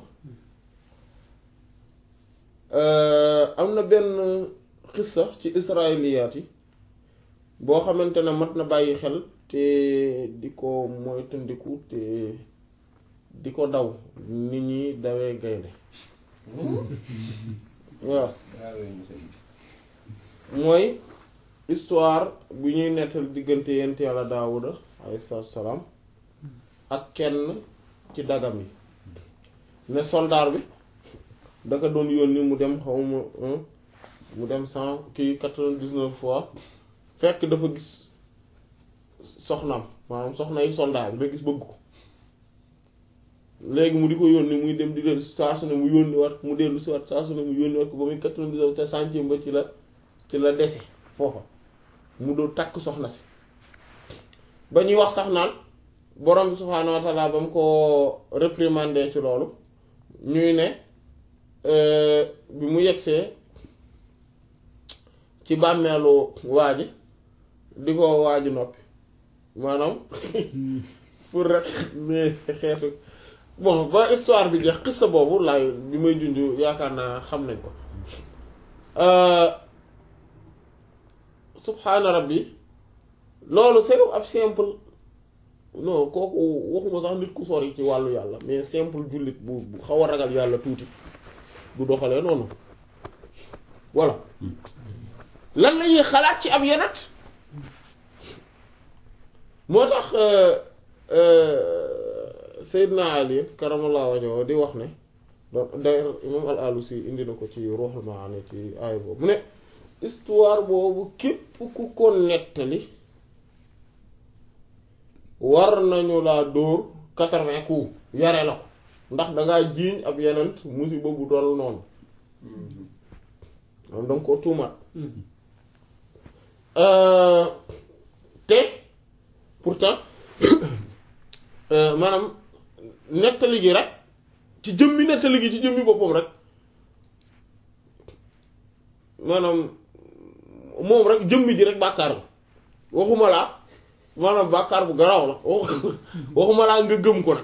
am na benn xissa ci israiliyaat yi boo xamante ne mat na bàyyi xel te di ko moytandiku te di ko daw nit ñi dawee gaynde waaw mooy histoire bu ñuy nettal diggante yent yàlla daawuda alayhi salaam ak kenn ci dagam yi ne soldaar bi daka doon yónni mu dem xawma mu dem cent kii quatre-vingt-dix-neuf fois fekk dafa gis soxnaam maanaam soxna yi soldaar bi da gis bëgg ko léegi mu di ko yónni muy dem di dellu saa su ne mu yónni wat mu dellu si wat saa su ne mu yónni wat ko ba muy quatre-vingt-dix te centième ba ci la ci la dese foofa mu doo takk soxna si ba ñuy wax sax naan borom bi subhaanahu wa taala ba mu ko réprimander ci loolu ñuy ne bi mu yegsee ci bàmmeelu waa ji di ko waa ji noppi maanaam pour rek mais xeetu bon ba histoire bi jeex xissa boobu laay bi may junj yaakaar naa xam nañ ko subhaana rabbi loolu c'est ab simple non kooku waxuma sax nit ku sori ci wàllu yàlla mais simple jullit bu bu xaw a ragal yàlla tuuti du doxalee noonu voilà lan lañuy xalaat ci ab yenat moo tax Seydina Ali karamallahu wajhahu di wax ne donc d'ailleurs imam al alusi indi na ko ci Ruhul Maani ci aaya boobu mu ne histoire boobu képp ku ko nettali war nañu laa dóor quatre-vingts coups yare la ko ndax dangaa jiiñ ab yenent musiba bu dool noonu am danga ko tuumaat te pourtant maanaam nettali gi rek ci jëmmi nettali gi ci jëmmi boppam rek maanaam moom rek jëmmi ji rek bàkkaar la waxuma laa maanaam bàkkaar bu garaaw la waxuma laa nga gëm ko nag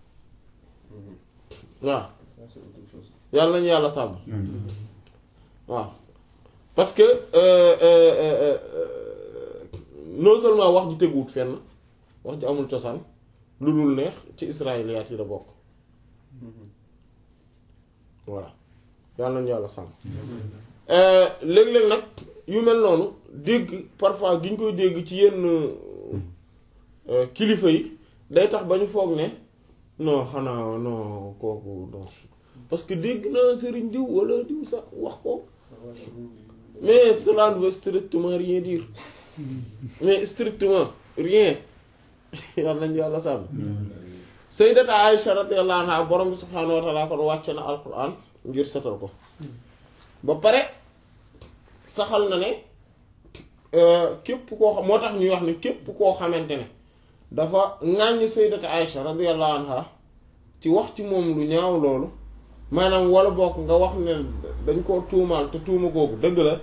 waaw yàlla nañu yàlla sàmm waaw parce que non seulement wax ji teguwut fenn wax ji amul cosaan lu dul neex ci israéliyaat yi la bokk voilà yàlla nañu yàlla sàmm léeg-léeg nag yu mel noonu dégg parfois gi ñu koy dégg ci yenn kilifa yi day tax ba ñu foog ne non xanaa non kooku non parce que dégg naa sëriñ diw wala diw sax wax ko mais cela ne veut strictement rien dire mais strictement rien yàlla nañu yàlla sàmm sayyidata Aïcha radiyallahu anha borom bi subhaanahu wa ta'ala kon wàcce na alquran ngir setal ko ba pare saxal na ne képp koo xam moo tax ñuy wax ne képp koo xamante ne dafa ŋàññ sayyidata Aïcha radiyallahu anha ci wax ci moom lu ñaaw loolu maanaam wala bokk nga wax ne dañ koo tuumaal te tuuma googu dëgg la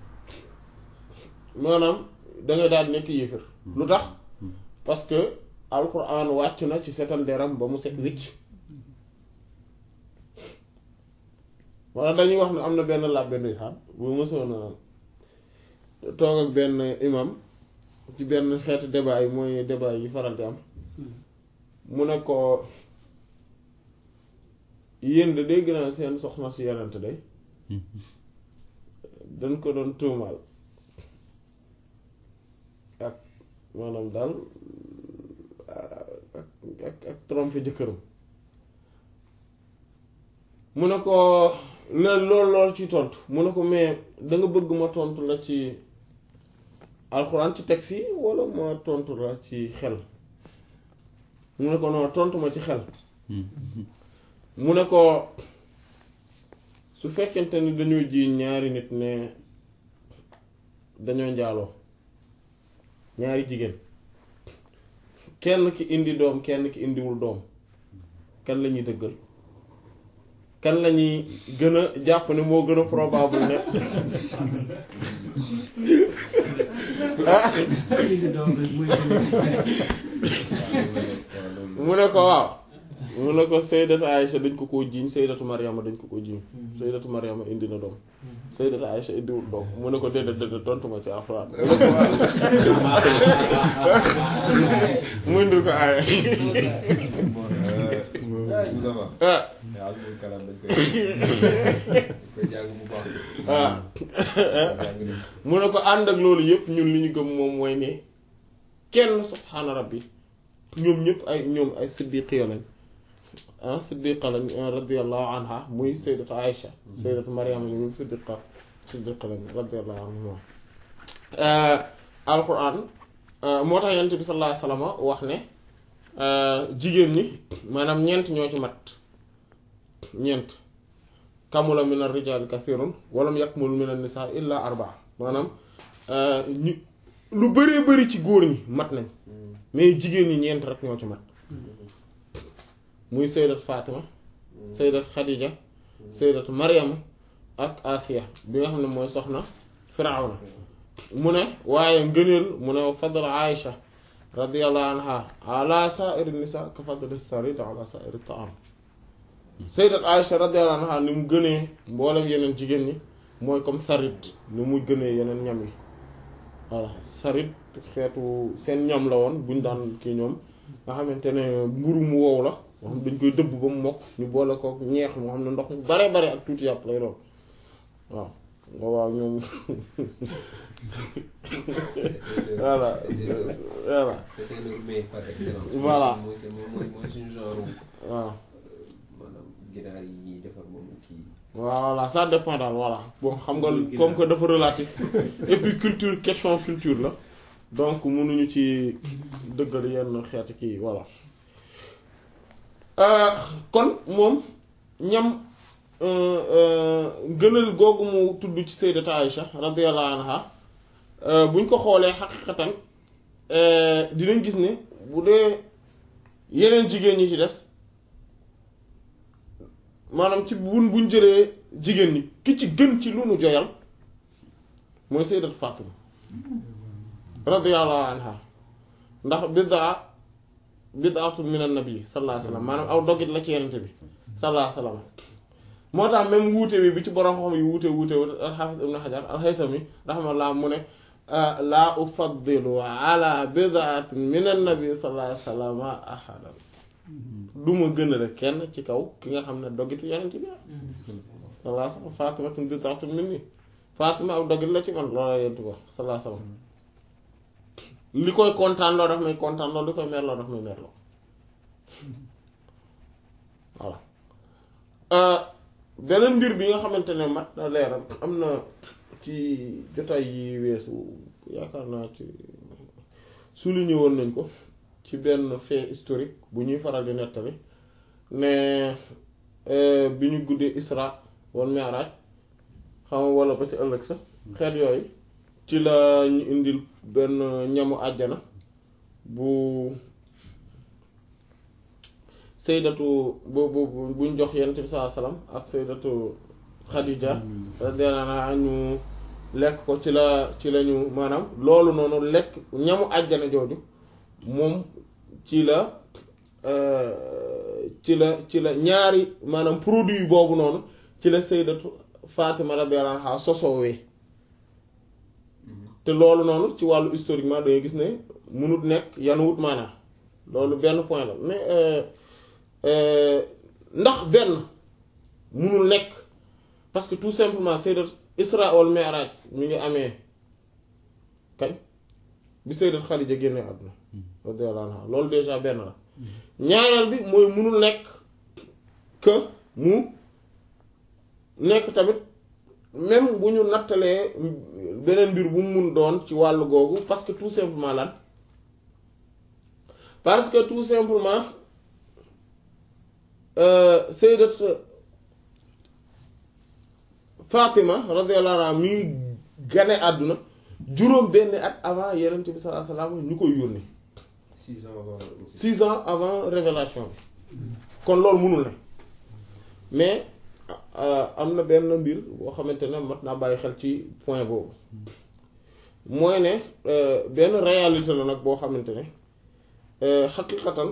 maanaam dangay daal nekk yéefar lu tax parce que alquran wàcc na ci setal deram ba mu set wicc wala dañuy wax ne am na benn làbbe ndeysaan bu mësoon a toog ak benn imam ci benn xeetu débat yi mooy débat yi faral di am mu ne ko yéen de dégg naa seen soxna si yonent day dañ ko doon tuumaal ak maanaam daal ak ak ak trompe jëkkëram mu ne ko leen lool lool ci tontu mu ne ko mais da nga bëgg ma tontu la ci alxuraan ci texte yi walla ma tontu la ci xel mu ne ko non tontu ma ci xel mu ne ko su fekkente ni dañoo ji ñaari nit ne dañoo njaaloo ñaari jigéen kenn ki indi doom kenn ki indiwul doom kan la ñuy dëggal kan la ñuy gën a jàpp ne moo gën a probable ne ah mu ne ko waaw mu ne ko saydatu Aïcha dañ ko koo jiiñ saydatu Mariama dañ ko koo jiiñ saydatu Mariama indi na doom saydatu Aïcha indiwul doom mu ne ko déedéet déedéet tontu ma ci alxuraan mu indil ko aaya ah ah mu ne ko ànd ak loolu yëpp ñun li ñu gëm moom mooy ne kenn subhaana rabbi ñoom ñëpp ay ñoom ay siddiqiya lañ ah siddiqa lañ radiyallahu anha muy sayyidatu Aïcha sayyidatu Maryam ñu siddiqa siddiqa lañ radiyallahu anha alquran moo tax yonent bi sallallahu alayhi wasallam wax ne jigéen ñi maanaam ñeent ñoo ci mat ñeent kamula min ar-rijaali kathirun walam yakmul min an-nisaa illa arbaa maanaam ñu lu bëree bëri ci góor ñi mat nañ mais jigéen ñi ñeent rek ñoo ci mat muy sayyidat Fatima sayyidat Khadija sayyidat Maryam ak Asiya bi nga xam ne mooy soxna Firawna mu ne waaye ngëneel mu ne fadl Aïcha radiyallahu anha ala sa'iri nisa ka fadli sarid ala sa'iri ta'am sayyidat Aïcha radiyallahu anha ni mu gënee mboolem yeneen jigéen ñi mooy comme sarid ni mu gënee yeneen ñam yi voilà sarid xeetu seen ñam la woon buñ daan kii ñoom nga xamante ne mburu mu wow la moo xam dañ koy dëbb ba mu mokk ñu boole ko ñeex moo xam ne ndox mu bare bare ak tuuti yàpp lay doon waaw nga waaw ñoom voilà voilà c'était le mets par excellence. Voilà. mooy mooy mooy mooy suñu genre waaw maanaam ginaar yi ñuy defar moom kii. voilà ça dépend daal voilà bon xam nga comme que dafa relatif et puis culture question culture la donc mënuñu ci dëggal yenn xeeti kii voilà kon moom ñam gënal googu mu tudd ci sayyidat Aïcha radiyallahu anha buñ ko xoolee xaqiqatan dinañ gis ne bu dee yeneen jigéen ñi ci des maanaam ci buñ buñ jëlee jigéen ñi ki ci gën ci lu nu joyal mooy sayyidat Fatima radiyallahu anha ndax bid'a bid'atu min an-nabi sallallahu alayhi wasallam maanaam aw dogit la ci yenente bi sallallahu alayhi wasallam moo tax même wuute bi bi ci borom xam yi wuute wuute wuute al-Hafiz ibn Hajar al-Haythami rahimahullah mu ne laa ufaddilu ala bid'atin min an-nabi sallallahu alayhi wasallam ahadan du ma gënale kenn ci kaw ki nga xam ne dogitu yenente bi sallallahu alayhi wasallam Fatimatun bid'atun minni Fatima aw dogit la ci man loola yentu ko sallallahu alayhi wasallam li koy kontaan loo daf may kontaan loo li koy mer loo daf may mer loo voilà beneen mbir bi nga xamante ne mat na leeral am na ci jotaay yi weesu yaakaar naa ci souligné woon nañ ko ci benn fait historique bu ñuy faral di nettali ne bi ñu guddee Isra wal Mi'raj xam nga wala ba ci ëllëg sax xeet yooyu ci la ñu indil benn ñamu àjjana bu saydatu bu bu buñ jox yonent bi sallallahu alayhi wasallam ak saydatu Khadija radiyallahu anha ñu lekk ko ci la ci la ñu maanaam loolu noonu lekk ñamu àjjana jooju moom ci la ci la ci la ñaari maanaam produit boobu noonu ci la saydatu Fatima radiyallahu anha sosoowee te loolu noonu ci wàllu historiquement da ngay gis ne mënut nekk yanuwut maanaam loolu benn point la mais ndax benn mënul nekk parce que tout simplement sayyidat Isra wal Mi'raj mi ngi amee kañ bi sayyidat Khadija génne àdduna radiyallahu anha loolu déjà benn la ñaareel bi mooy mënul nekk que mu nekk tamit même bu ñu nattalee beneen mbir bu mu mun doon ci wàllu googu parce que tout simplement lan parce que tout simplement sayyidat Fatima radiyallahu anha mi ngi gane àdduna juróom benn at avant Yonent bi sallallahu alayhi wasallam ñu koy yónni six ans avant six ans avant révélation bi kon loolu mënul ne mais am na benn mbir boo xamante ne mat naa bàyyi xel ci point boobu mooy ne benn réalité la nag boo xamante ne xaqiqatan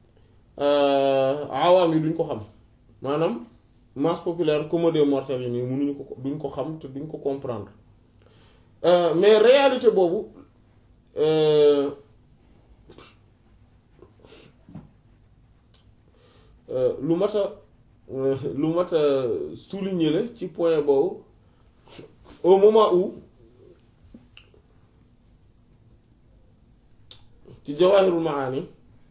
awaam yi duñ ko xam maanaam masse populaire comme des mortels yi nii mënuñu ko duñ ko xam te duñ ko comprendre mais réalité boobu lu mat a lu mat a souligner la ci point boobu au moment où ci Jawahirul Maani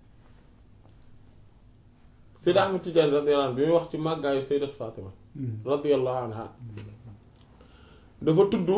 Sayyid Ahmad Tijaani radiyallahu anhu bi muy wax ci màggaayu Sayyidat Fatima radiyallahu anha dafa tudd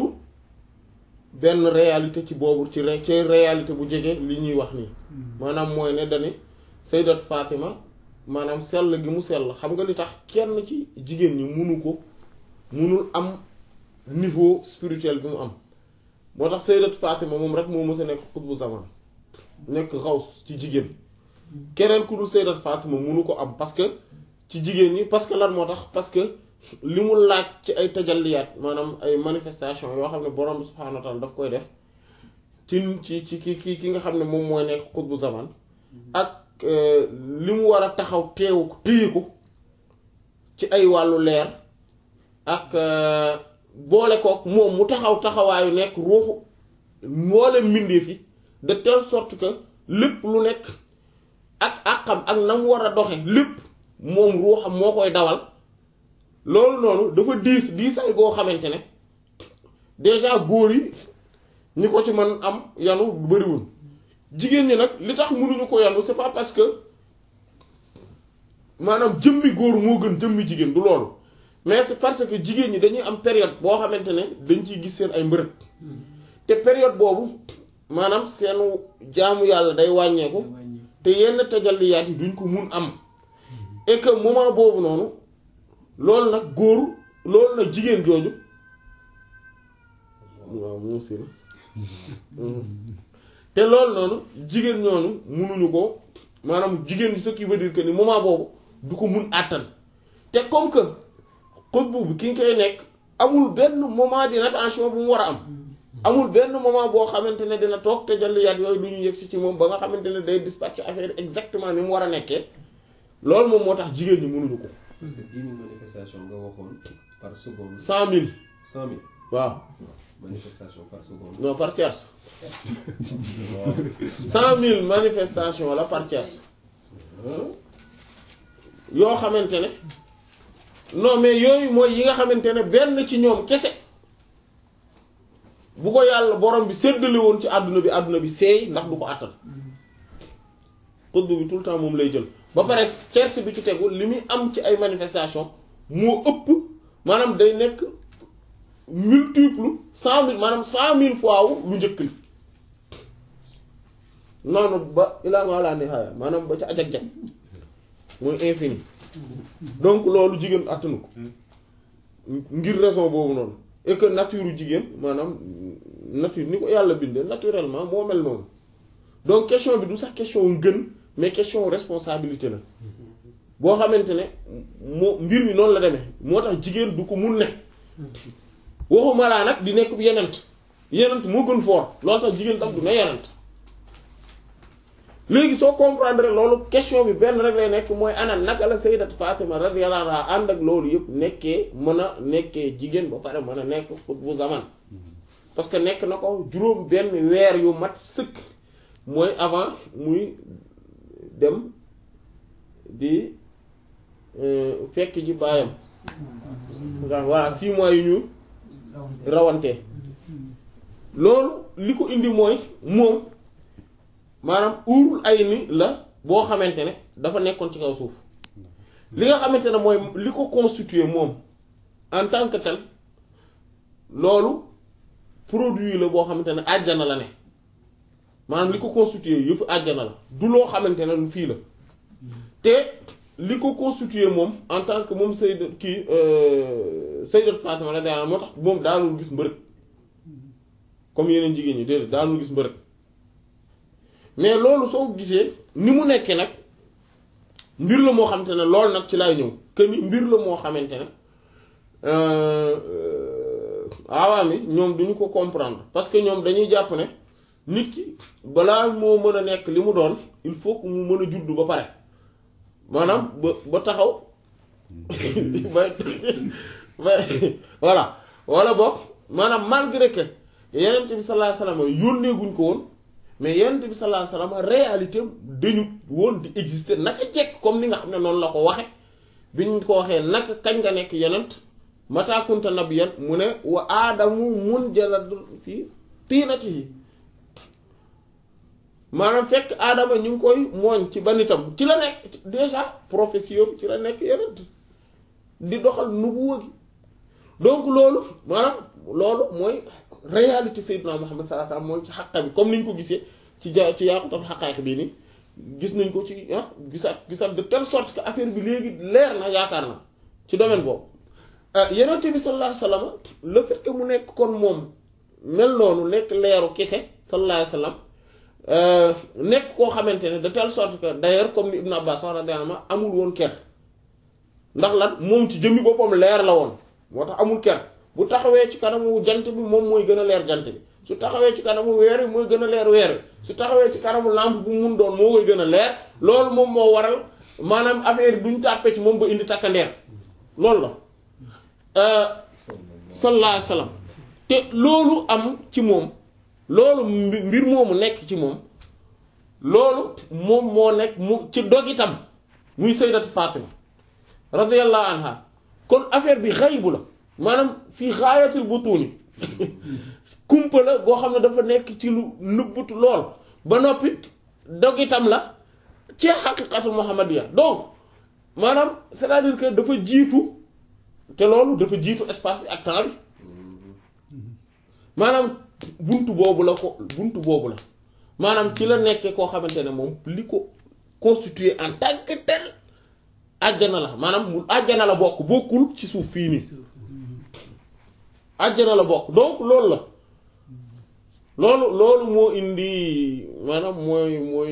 benn réalité ci boobu ci ci réalité bu jege li ñuy wax nii maanaam mooy ne dani sayyidat Fatima maanaam sell gi mu sell xam nga li tax kenn ci jigéen ñi munu ko munul am niveau spirituel bi mu am moo tax sayyidat Fatima moom rek moo mës a nekk xutbu zaman nekk xaws ci jigéen keneen ku dul sayyidat Fatima munu ko am parce que ci jigéen ñi parce que lan moo tax parce que li mu laaj ci ay tajalliyaat maanaam ay manifestation yoo xam ne borom subhaanahu wa ta'ala daf koy def ci ci ci ki ki ki nga xam ne moom mooy nekk xutbu zaman ak li mu war a taxaw teewu ko téye ko ci ay wàllu leer ak boole kook moom mu taxaw taxawaayu nekk ruuxu mboole mbindeef yi de telle sorte que lépp lu nekk ak àqam ak na mu war a doxe lépp moom ruuxam moo koy dawal loolu noonu dafa diis diisay goo xamante ne déjà góor yi ñi ko ci mën am yanu bariwul jigéen ñi nag li tax mënuñu ko yanu c'est pas parce que maanaam jëmmi góor moo gën jëmmi jigéen du loolu mais c'est parce que jigéen ñi dañuy am période boo xamante ne dañ ciy gis seen ay mbërëg te période boobu maanaam seenu jaamu yàlla day wàññeeku te yenn tajalliyaat yi duñ ko mun am et que moment boobu noonu loolu nag góor loolu nag jigéen jooju waaw moom si te loolu noonu jigéen ñooñu munuñu ko maanaam jigéen ñi ce qui veut dire que ni moment boobu du ko mun àttan te comme que xutbu bi ki nga koy nekk amul benn moment d'inattention bu mu war a am amul benn moment boo xamante ne dina toog te jalliyaat yooyu du ñu yëg si ci moom ba nga xamante ne day dispatcher affaire exactement ni mu war a nekkee loolu moom moo tax jigéen ñi mënuñu ko. parce que dix mille manifestations nga waxoon par seconde. cent mille. cent mille. waaw. manifestation par seconde. non par tierce. cent mille manifestations la par tierce. yoo xamante ne non mais yooyu mooy yi nga xamante ne benn ci ñoom kese bu ko yàlla borom bi séddale woon ci àdduna bi àdduna bi seey ndax du ko àttan xutbu bi tout le temps moom lay jël ba pare tierce bi ci tegu li muy am ci ay manifestation moo ëpp maanaam day nekk multiple cent mille maanaam cent mille fois wu lu njëkk li noonu ba ilaa ma la nihaaya maanaam ba ca ajag-jag mooy infini donc loolu jigéen attanu ko ngir raison boobu noonu et que nature jigéen maanaam nature ni ko yàlla bindee naturellement moo mel noonu donc question bi du sax question ngën mais question responsabilité la boo xamante ne moo mbir mi noonu la demee moo tax jigéen du ko mun ne waxuma laa nag di nekk bu yenent yenent moo gën fort loolu tax jigéen tam du ne yenent léegi soo comprendre loolu question bi benn rek lay nekk mooy ana naka la sayyidat Fatima radiyallahu anha ànd ak loolu yëpp nekkee mën a nekkee jigéen ba pare mën a nekk xutbu zaman parce que nekk na ko juróom benn weer yu mat sëkk mooy avant muy dem di fekk ji baayam voilà six mois yu ñu rawante loolu li ko indi mooy moom maanaam uurul ay ni la boo xamante ne dafa nekkoon ci kaw suuf li nga xamante ne mooy li ko constitué moom en tant que tel loolu produit la boo xamante ne àjjana la ne maanaam li ko constitué yëfu àjjana la du loo xamante ne lu fii la te li ko constitué moom en tant que moom Sayyidat kii Sayyidat Fatima la daa moo tax moom daanul gis mbërëg comme yeneen jigéen ñi déedéet daanul gis mbërëg mais loolu soo ko gisee ni mu nekkee nag mbir la moo xamante ne loolu nag ci laay ñëw que ni mbir la moo xamante ne awaam yi ñoom duñu ko comprendre parce que ñoom dañuy jàpp ne nit ki balaa moo mën a nekk li mu doon il faut que mu mën a juddu ba pare maanaam ba ba taxaw ba ba voilà wala boog maanaam malgré que yeneen bi sallallahu alayhi wasallam yónnee guñ ko woon mais yonent bi sallallahu alayhi wasallam réalité dañu woon di exister naka jekk comme ni nga xam ne noonu la ko waxe bi ñu ko waxee naka kañ nga nekk yonent mata kunta nabiyyan mu ne wa aadamu munjaladun fii tiinatihi maanaam fekk aadama ñu ngi koy mooñ ci banitam ci la nekk déjà profession ci la nekk yonent di doxal nubuwa gi donc loolu maanaam loolu mooy réalité Seydina Muhammad sallallahu alayhi wasallam mooy ci xaqa bi comme ni ñu ko gisee ci ja ci yaaqutal xaqaayiq bii ni gis nañ ko ci ah gisaat gisaat de telle sorte que affaire bi léegi leer na yaakaar na ci domaine boobu yonent bi sallallahu alayhi wasallam le fait que mu nekk kon moom mel noonu nekk leeru kese sallallahu alayhi wasallam nekk koo xamante ne de telle sorte que d'ailleurs comme ni Ibn Abbas wax radiyallahu anhu amul woon ker ndax lan moom ci jëmmi boppam leer la woon moo tax amul ker bu taxawee ci kanamu jant bi moom mooy gën a leer jant bi su taxawee ci kanamu weer wi mooy gën a leer weer wi su taxawee ci kanamu lampe bu mun doon moo koy gën a leer loolu moom moo waral maanaam affaire yi duñ tàppee ci moom ba indi takkandeer loolu la sallallahu alayhi wasallam te loolu am ci moom loolu mbir moomu nekk ci moom loolu moom moo nekk mu ci dog itam muy sayyidatu Fatima radiyallahu anha kon affaire bi xaybu la maanaam fii xaayatul butuni kumpa la goo xam ne dafa nekk ci lu nëbbutu lool ba noppi dog itam la ci xaqiqatu muhammadiya donc maanaam c'est-à-dire que dafa jiitu te loolu dafa jiitu espace bi ak temps bi maanaam buntu boobu la ko buntu boobu la maanaam ci la nekkee koo xamante ne moom li ko constitué en tant que tel àjjana la maanaam mu àjjana la bokk bokkul ci suuf fii nii àjjana la bokk donc loolu la loolu loolu moo indi maanaam mooy mooy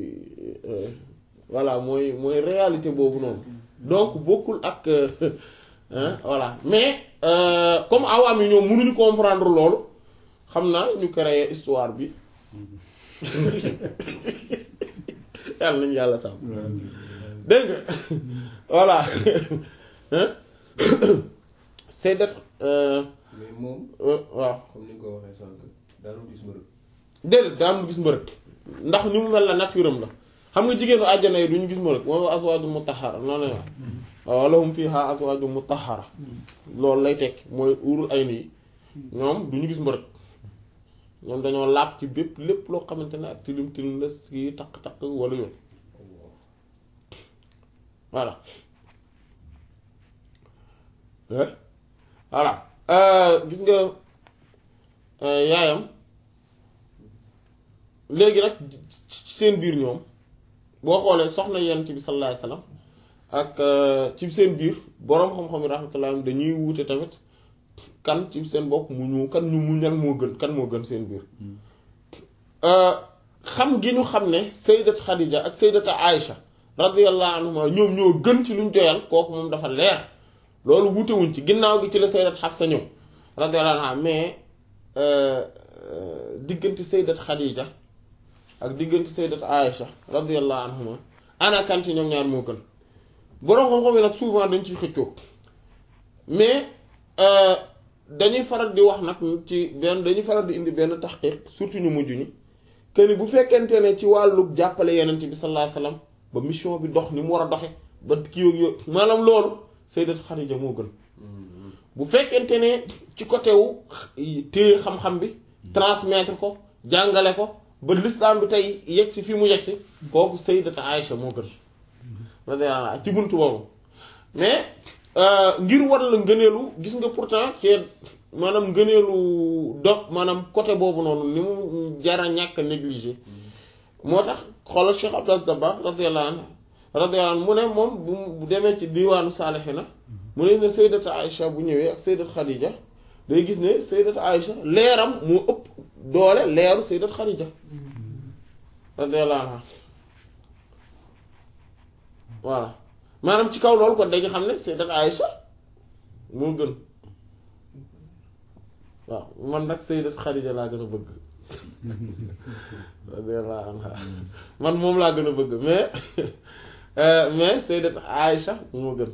voilà mooy mooy réalité boobu noonu donc bokkul ak voilà mais comme awaam yi ñoom mënuñu comprendre loolu xam naa ñu créer histoire bi yàlla nañu yàlla sàmm dégg nga voilà c'est d'être mais moom waaw comme ni nga ko waxee sànq daanul gis mbërëg déedéet daanul gis mbërëg ndax ni mu mel la nature am la xam nga jigéenu àjjana yi duñu gis mbërëg moom aswaaju mutahhara noonu la wax waaw lahum fiha azwaaju mutahhara loolu lay tekk mooy urul ay nii ñoom duñu gis mbërëg ñoom dañoo laab ci bépp lépp loo xamante ne ak tilim tilim la si takk-takk wala yoon voilà voilà gis nga yaayam léegi nag ci seen biir ñoom boo xoolee soxna yonent bi sallallahu alayhi wasallam ak ci seen biir boroom xam-xam yi rahmatullah dañuy wuute tamit kan ci seen bopp mu ñu kan ñu mu ñan moo gën kan moo gën seen biir xam gi ñu xam ne sayyidat Khadija ak sayyidat Aïcha radiyallahu anhuma ñoom ñoo gën ci luñ joyal kooku moom dafa leer loolu wutewuñ ci ginnaaw gi ci la sayyidat Hafsa ñëw radiyallahu anha mais diggante sayyidat Khadija ak diggante sayyidat Aïcha radiyallahu anhuma ana kan ci ñoom ñaar moo gën boroom xam-xam yi nag souvent dañ ciy xëccoo mais dañuy faral di wax nag ci benn dañuy faral di indi benn taxqiq surtout ñu mujj ñi que ni bu fekkente ne ci wàllu jàppale yenent bi sallallahu alayhi wasallam ba mission bi dox ni mu war a doxe ba kii yooyu yooyu maanaam loolu sayyidat Khadija moo gën bu fekkente ne ci côté wu téye xam-xam bi transmettre ko jàngale ko ba l'islam bi tey yegg si fi mu yegg si kooku sayyidat Aïcha moo gën radiyallahu ci buntu boobu mais ngir war la ngëneelu gis nga pourtant ci maanaam ngëneelu do maanaam côté boobu noonu ni mu jara ñàkk négligé moo tax xoolal Cheikh Abdou Aziz Dabakh radiyallahu anhu radiyallahu anhu mu ne moom bu demee ci diwaanu Saalihina mu ne ne sayyidat Aïcha bu ñëwee ak sayyidat Khadija day gis ne sayyidat Aïcha leeram moo ëpp doole leeru sayyidat Khadija radiyallahu anha voilà maanaam ci kaw loolu kon dañu xam ne sayyidat Aïcha moo gën waaw man nag sayyidat Khadija laa gën a bëgg radiyallahu anha man moom laa gën a bëgg mais mais sayyidat Aïcha moo gën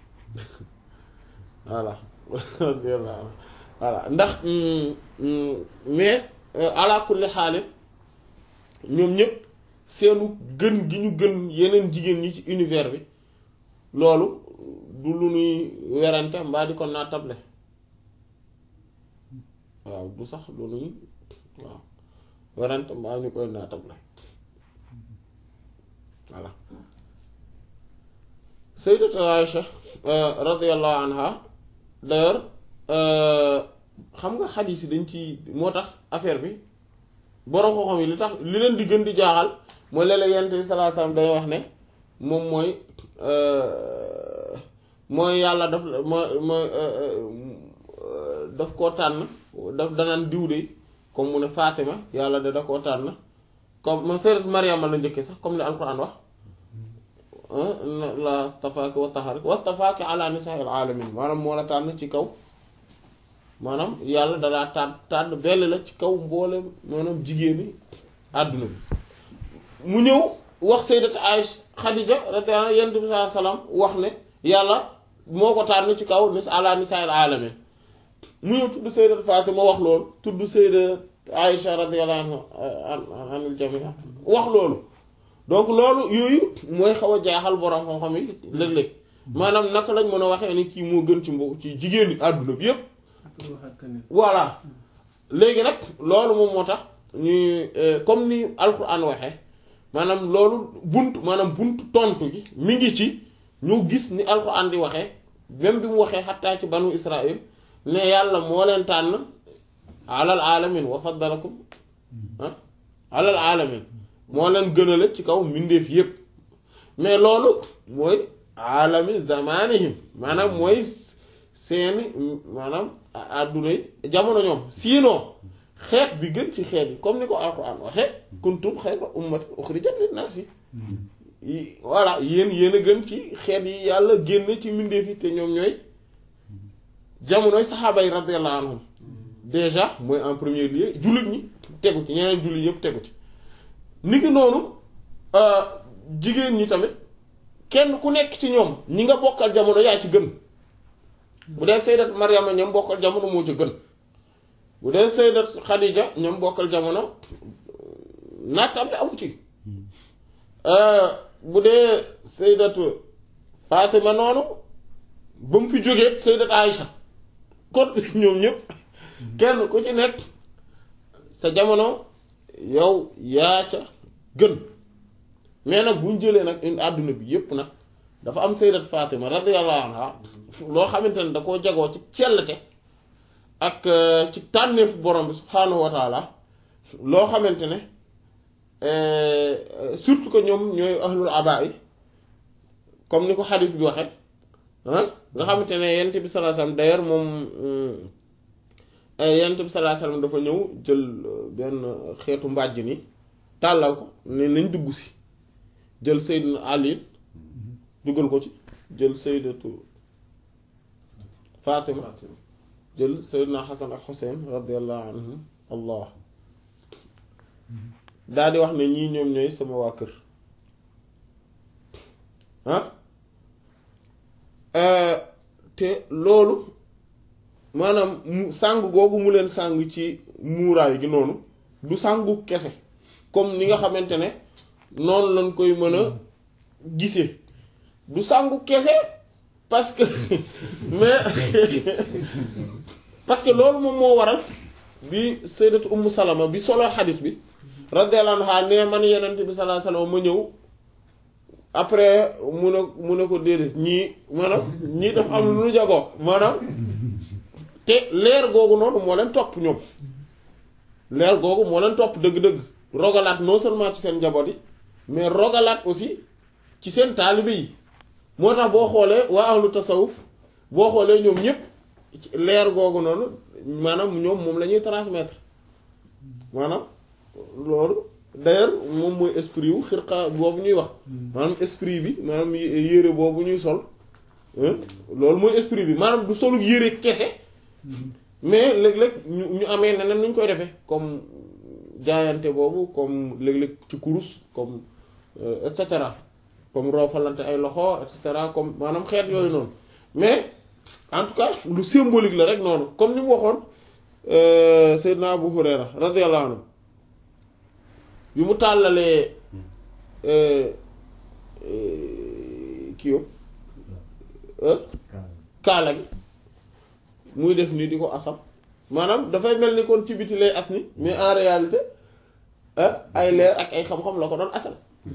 voilà radiyallahu anha voilà ndax mais ala kulli xaal ñoom ñëpp seenu gën gi ñu gën yeneen jigéen ñi ci univers bi loolu du lu nuy werante mbaa di ko naatable waaw du sax lu nuy waaw werante mbaa ñu koy naatable voilà sayyidat Aïcha radiyallahu anha d'ailleurs xam nga xadiis yi dañ ci moo tax affaire bi borom xam-xam yi li tax li leen di gën di jaaxal mooy léeg-léeg yonent bi sallallahu alayhi wasallam day wax ne moom mooy mooy yàlla daf mooy mooy daf koo tànn daf danaan diw de comme mu ne Fatima yàlla de da koo tànn comme ma sayyidat Maryama la njëkkee sax comme ni alquran wax la stafaaki wa taharak wa stafaaki ala nisaa'il alamin maanaam moo la tànn ci kaw maanaam yàlla dalaa tànn tànn bell la ci kaw mboolem maanaam jigéeni àdduna bi mu ñëw wax sayyidat Aïcha Khadija radiyallahu anha yonent bi sallallahu alayhi wasallam wax ne yàlla moo ko tànn ci kaw nis ala nisaa'il alamin mu ñëw tudd sayyidat Fatima wax loolu tudd sayyidat Aïcha radiyallahu anha anil jami'a wax loolu donc loolu yooyu mooy xaw a jaaxal borom xam-xam yi léeg-léeg maanaam naka lañ mën a waxee ni kii moo gën ci mbo ci jigéen ñi àdduna bi yépp voilà léegi nag loolu moom moo tax ñuy comme ni alquran waxee maanaam loolu bunt maanaam bunt tontu gi mi ngi ci ñu gis ni alquran di waxee même bi mu waxee xattaa ci banu israil ne yàlla moo leen tànn alal alamin wa faddalakum ah alal alamin moo leen gënale ci kaw mbindeef yépp mais loolu mooy alami zamanihim maanaam mooy seeni maanaam àdduna yi jamono ñoom sinon xeet bi gën ci xeet yi comme ni ko alquran waxe kuntum xayra ummatin ukhrijat linnaasi voilà yéen yéen a gën ci xeet yi yàlla génn ci mbindeef yi te ñoom ñooy jamonoy saxaaba yi radiyallahu anhum déjà mooy en premier lieu jullit ñi tegu ci ñeneen jullit yépp tegu ci niki noonu jigéen ñi tamit kenn ku nekk ci ñoom ñi nga bokkal jamono yaa ci gën bu dee sayyidat Maryama ñoom bokkal jamono moo ci gën bu dee sayyidat Khadija ñoom bokkal jamono nattam bi amu ci bu dee sayyidatu Fatima noonu ba mu fi jógee sayyidat Aïcha kon ñoom ñëpp kenn ku ci nekk sa jamono yow yaa ca gën mais nag bu ñu jëlee nag une àdduna bi yépp nag dafa am sayyidat Fatima radiyallahu anha loo xamante ne da koo jagoo ci cellte ak ci tànneefu borom bi subhaanahu wa taala loo xamante ne surtout que ñoom ñooy ahlul abaa yi comme ni ko xadis bi waxe nga xamante ne yent bi sallallahu alayhi wasallam d'ailleurs moom yent bi sallallahu alayhi wasallam dafa ñëw jël benn xeetu mbàjj ni tàllal ko ne nañ dugg si jël Seydina Ali dugal ko ci jël Sayyidatu Fatima jël Seydina Hasan ak Hussein radiyallahu anhum allah daal di wax ne ñii ñoom ñooy sama waa kër ah te loolu maanaam mu sàng googu mu leen sàng ci muuraay gi noonu du sàngu kese comme ni nga xamante ne noonu lañ koy mën a gisee du sàngu kese parce que mais parce que loolu moom moo waral bi sayyidatu ummu salama bi solo xadis bi radiyallahu anha ne man yenent bi sallallahu alayhi wasallam ma ñëw après mu ne mu ne ko déedéet ñii maanaam ñii dafa am lu nu jagoo maanaam te leer googu noonu moo leen topp ñoom leer googu moo leen topp dëgg-dëgg rogalaat non seulement ci seen njaboot yi mais rogalaat aussi ci seen taalibe yi moo tax boo xoolee waa ahlu tasawuf boo xoolee ñoom ñëpp leer googu noonu maanaam ñoom moom la ñuy transmettre maanaam loolu d'ailleurs moom mooy esprit wu xirqa boobu ñuy wax maanaam esprit bi maanaam yére boobu ñuy sol loolu mooy esprit bi maanaam du solu yére kese mais léeg-léeg ñu ñu amee neneen nu ñu koy defee comme jaayante boobu comme léeg-léeg ci kurus comme et cetera comme roofalante ay loxo et cetera comme maanaam xeet yooyu noonu mais en tout cas lu symbolique la rek noonu comme ni mu waxoon Seydina Abu Hurayra radiyallahu anhu bi mu tàllalee kii kaala gi muy def nii di ko asam maanaam dafay mel ni kon ci biti lay as ni mais en réalité ay leer ak ay xam-xam la ko doon asal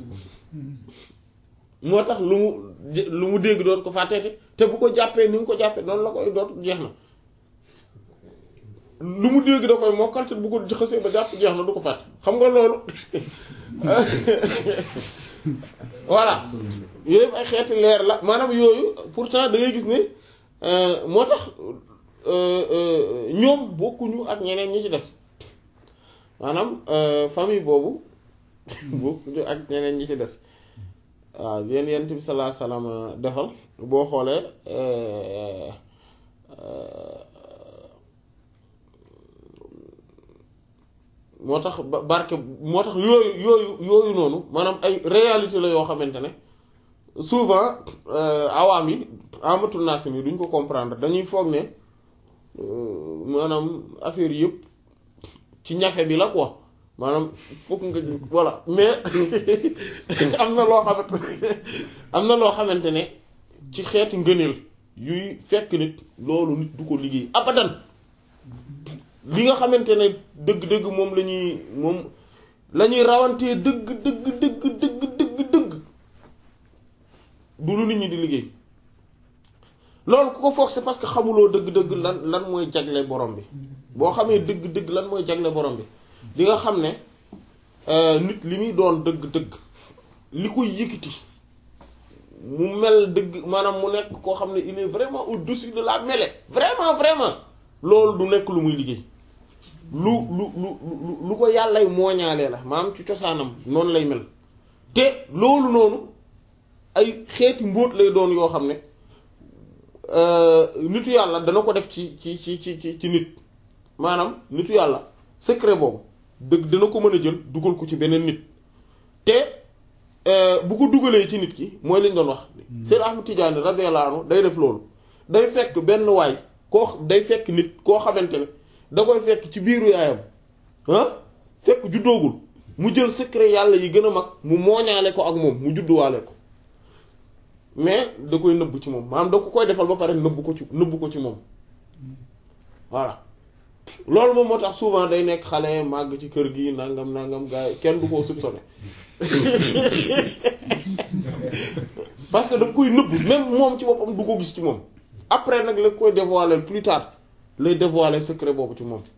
moo tax lu mu lu mu dégg doon ko fàtteeti te bu ko jàppee ni mu ko jàppee noonu la koy doot jeex na lu mu dégg da koy mokkal te bu ko xësee ba jàpp jeex na du ko fàtte xam nga loolu voilà yooyu ay xeeti leer la maanaam yooyu pourtant da ngay gis ne moo tax ñoom bokkuñu ak ñeneen ñi ci des maanaam famille boobu bokkuñu ak ñeneen ñi ci des waaw yéen yent bi sallallahu alayhi wasallam defal boo xoolee moo tax ba barke moo tax yooyu yooyu yooyu noonu maanaam ay réalité la yoo xamante ne souvent awaam yi amatul naasim yi duñ ko comprendre dañuy foog ne maanaam affaire yëpp ci ñafe bi la quoi maanaam fokk nga voilà mais am na loo xamante am na loo xamante ne ci xeeti ngëneel yuy fekk nit loolu nit du ko liggéey abadan li nga xamante ne dëgg-dëgg moom la ñuy moom la ñuy rawantee dëgg dëgg dëgg dëgg dëgg dëgg du lu nit ñi di liggéey loolu ku ko foog c'est parce que xamuloo dëgg-dëgg lan lan mooy jagle borom bi boo xamee dëgg-dëgg lan mooy jagle borom bi di nga xam ne nit li muy doon dëgg-dëgg li koy yëkkati mu mel dëgg maanaam mu nekk koo xam ne il est vraiment au-dessus de la mêlée vraiment vraiment loolu du nekk lu muy liggéey lu lu lu lu ko yàllay mooñaalee la maanaam ci cosaanam noonu lay mel te loolu noonu ay xeeti mbóot lay doon yoo xam ne nitu yàlla dana ko def ci ci ci ci ci nit maanaam nitu yàlla secret boobu dëgg dana ko mën a jël dugal ko ci beneen nit te bu ko dugalee ci nit ki mooy lañ doon wax Seyd Ahmad Tidiane radiyallahu anhu day def loolu day fekk benn waay koo day fekk nit koo xamante ne da koy fekk ci biiru yaayam ah fekk juddoogul mu jël secret yàlla yi gën a mag mu mooñaale ko ak moom mu judduwaale ko mais da koy nëbb ci moom maanaam da ko koy defal ba pare nëbb ko ci nëbb ko ci moom voilà loolu moom moo tax souvent day nekk xale màgg ci kër gi nangam nangam gars yi kenn du ko soupçonné parce que da koy nëbb même moom ci boppam du ko gis ci moom après nag la koy dévoiler plus tard lay dévoiler secret boobu ci moom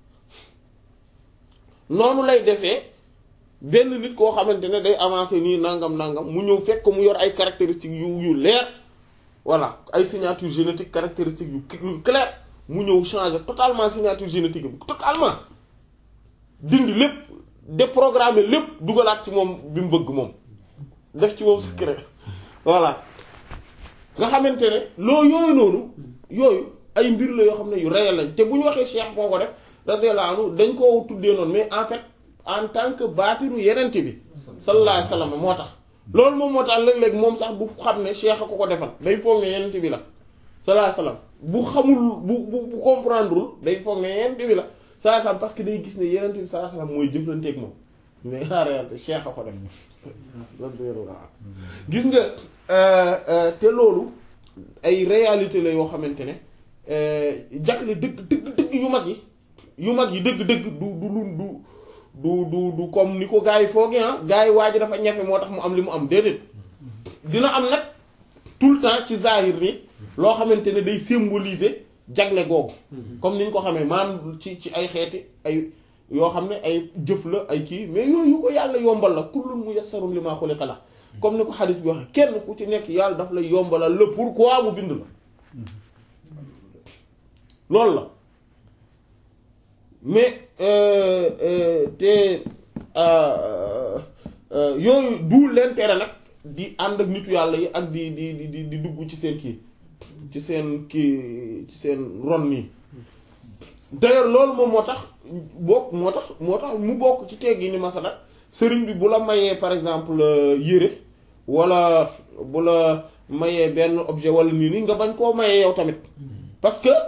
noonu lay defee benn nit koo xamante ne day avancer nii nangam nangam mu ñëw fekk ko mu yor ay caractéristiques yu yu leer voilà ay signature génétique caractéristiques yu clair mu ñëw changer totalement signature génétique bi totalement dindi lépp déprogrammer lépp dugalaat ci moom bi mu bëgg moom def ci moom secret voilà nga xamante ne loo yooyu noonu yooyu ay mbir la yoo xam ne yu réel lañ te bu ñu waxee cheikh moo ko def radiyallahu anhu dañ koo tuddee noonu mais en fait en tant que baatiru yenent bi sallallahu alayhi wasallam moo tax loolu moom moo tax léeg-léeg moom sax du xam ne cheikh a ko ko defal day foog ne yenent bi la sallallahu alayhi wasallam bu xamul bu bu bu comprendrewul day foog ne yenent bi la sallallahu alayhi wasallam parce que day gis ne yenent bi sallallahu alayhi wasallam mooy jëflanteeg moom mais en réalité cheikh a ko def gis nga te loolu ay réalité la yoo xamante ne jagle dëgg dëgg dëgg yu mag yi yu mag yi dëgg dëgg du du lu du du du du comme ni ko gars yi foogee ah gars yi waa ji dafa ñafe moo tax mu am li mu am déedéet dina am nag tout le temps ci zahir ni loo xamante ne day symboliser jagle googu comme ni ñu ko xamee maanaam ci ci ay xeeti ay yoo xam ne ay jëf la ay kii mais yooyu ko yàlla yombal la kullun muyassarun limaa xuliqa la comme ni ko xadis bi waxe kenn ku ci nekk yàlla daf lay yombalal le pourquoi mu bind la loolu la mais te yooyu du leen tere nag di ànd ak nitu yàlla yi ak di di di di dugg ci seen kii ci seen kii ci seen ron nii d'ailleurs loolu moom moo tax bokk moo tax moo tax mu bokk ci teggi ni masala sëriñ bi bu la mayee par exemple yére wala bu la mayee benn objet wala nii nii nga bañ koo mayee yow tamit parce que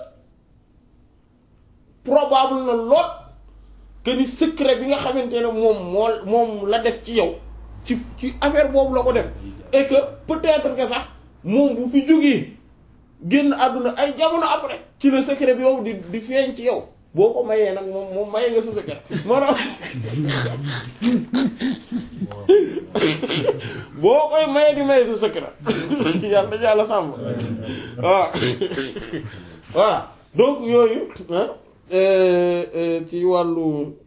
probable na lool que ni secret bi nga xamante ne moom moo moom la def ci yow ci ci affaire boobu la ko def et que peut-être que sax moom bu fi jógee génn àdduna ay jamono après ci le secret bi yow di di feeñ ci yow boo ko mayee nag moom moom mayee nga sa secret maanaam boo koy mayee di maye sa secret yàlla yàlla sàmm waaw voilà donc yooyu ci wàllu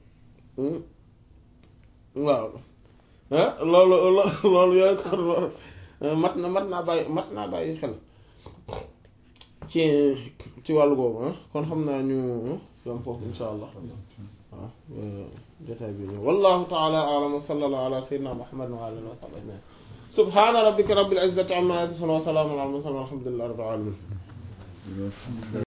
waaw ah loolu loolu yooyu kon loolu mat na mat naa bàyyi mat naa bàyyi xel ci ci wàllu boobu ah kon xam naa ñu yom foofu insha allah waaw jotaay bi wallahu taala a'lam wa sallallahu ala sayyidina muhammad wa alihi wa sahbihi ajma'in subhana rabbika rabbil izzati amma yasifun wa salamun ala al mursalin walhamdulillahi rabbil alamin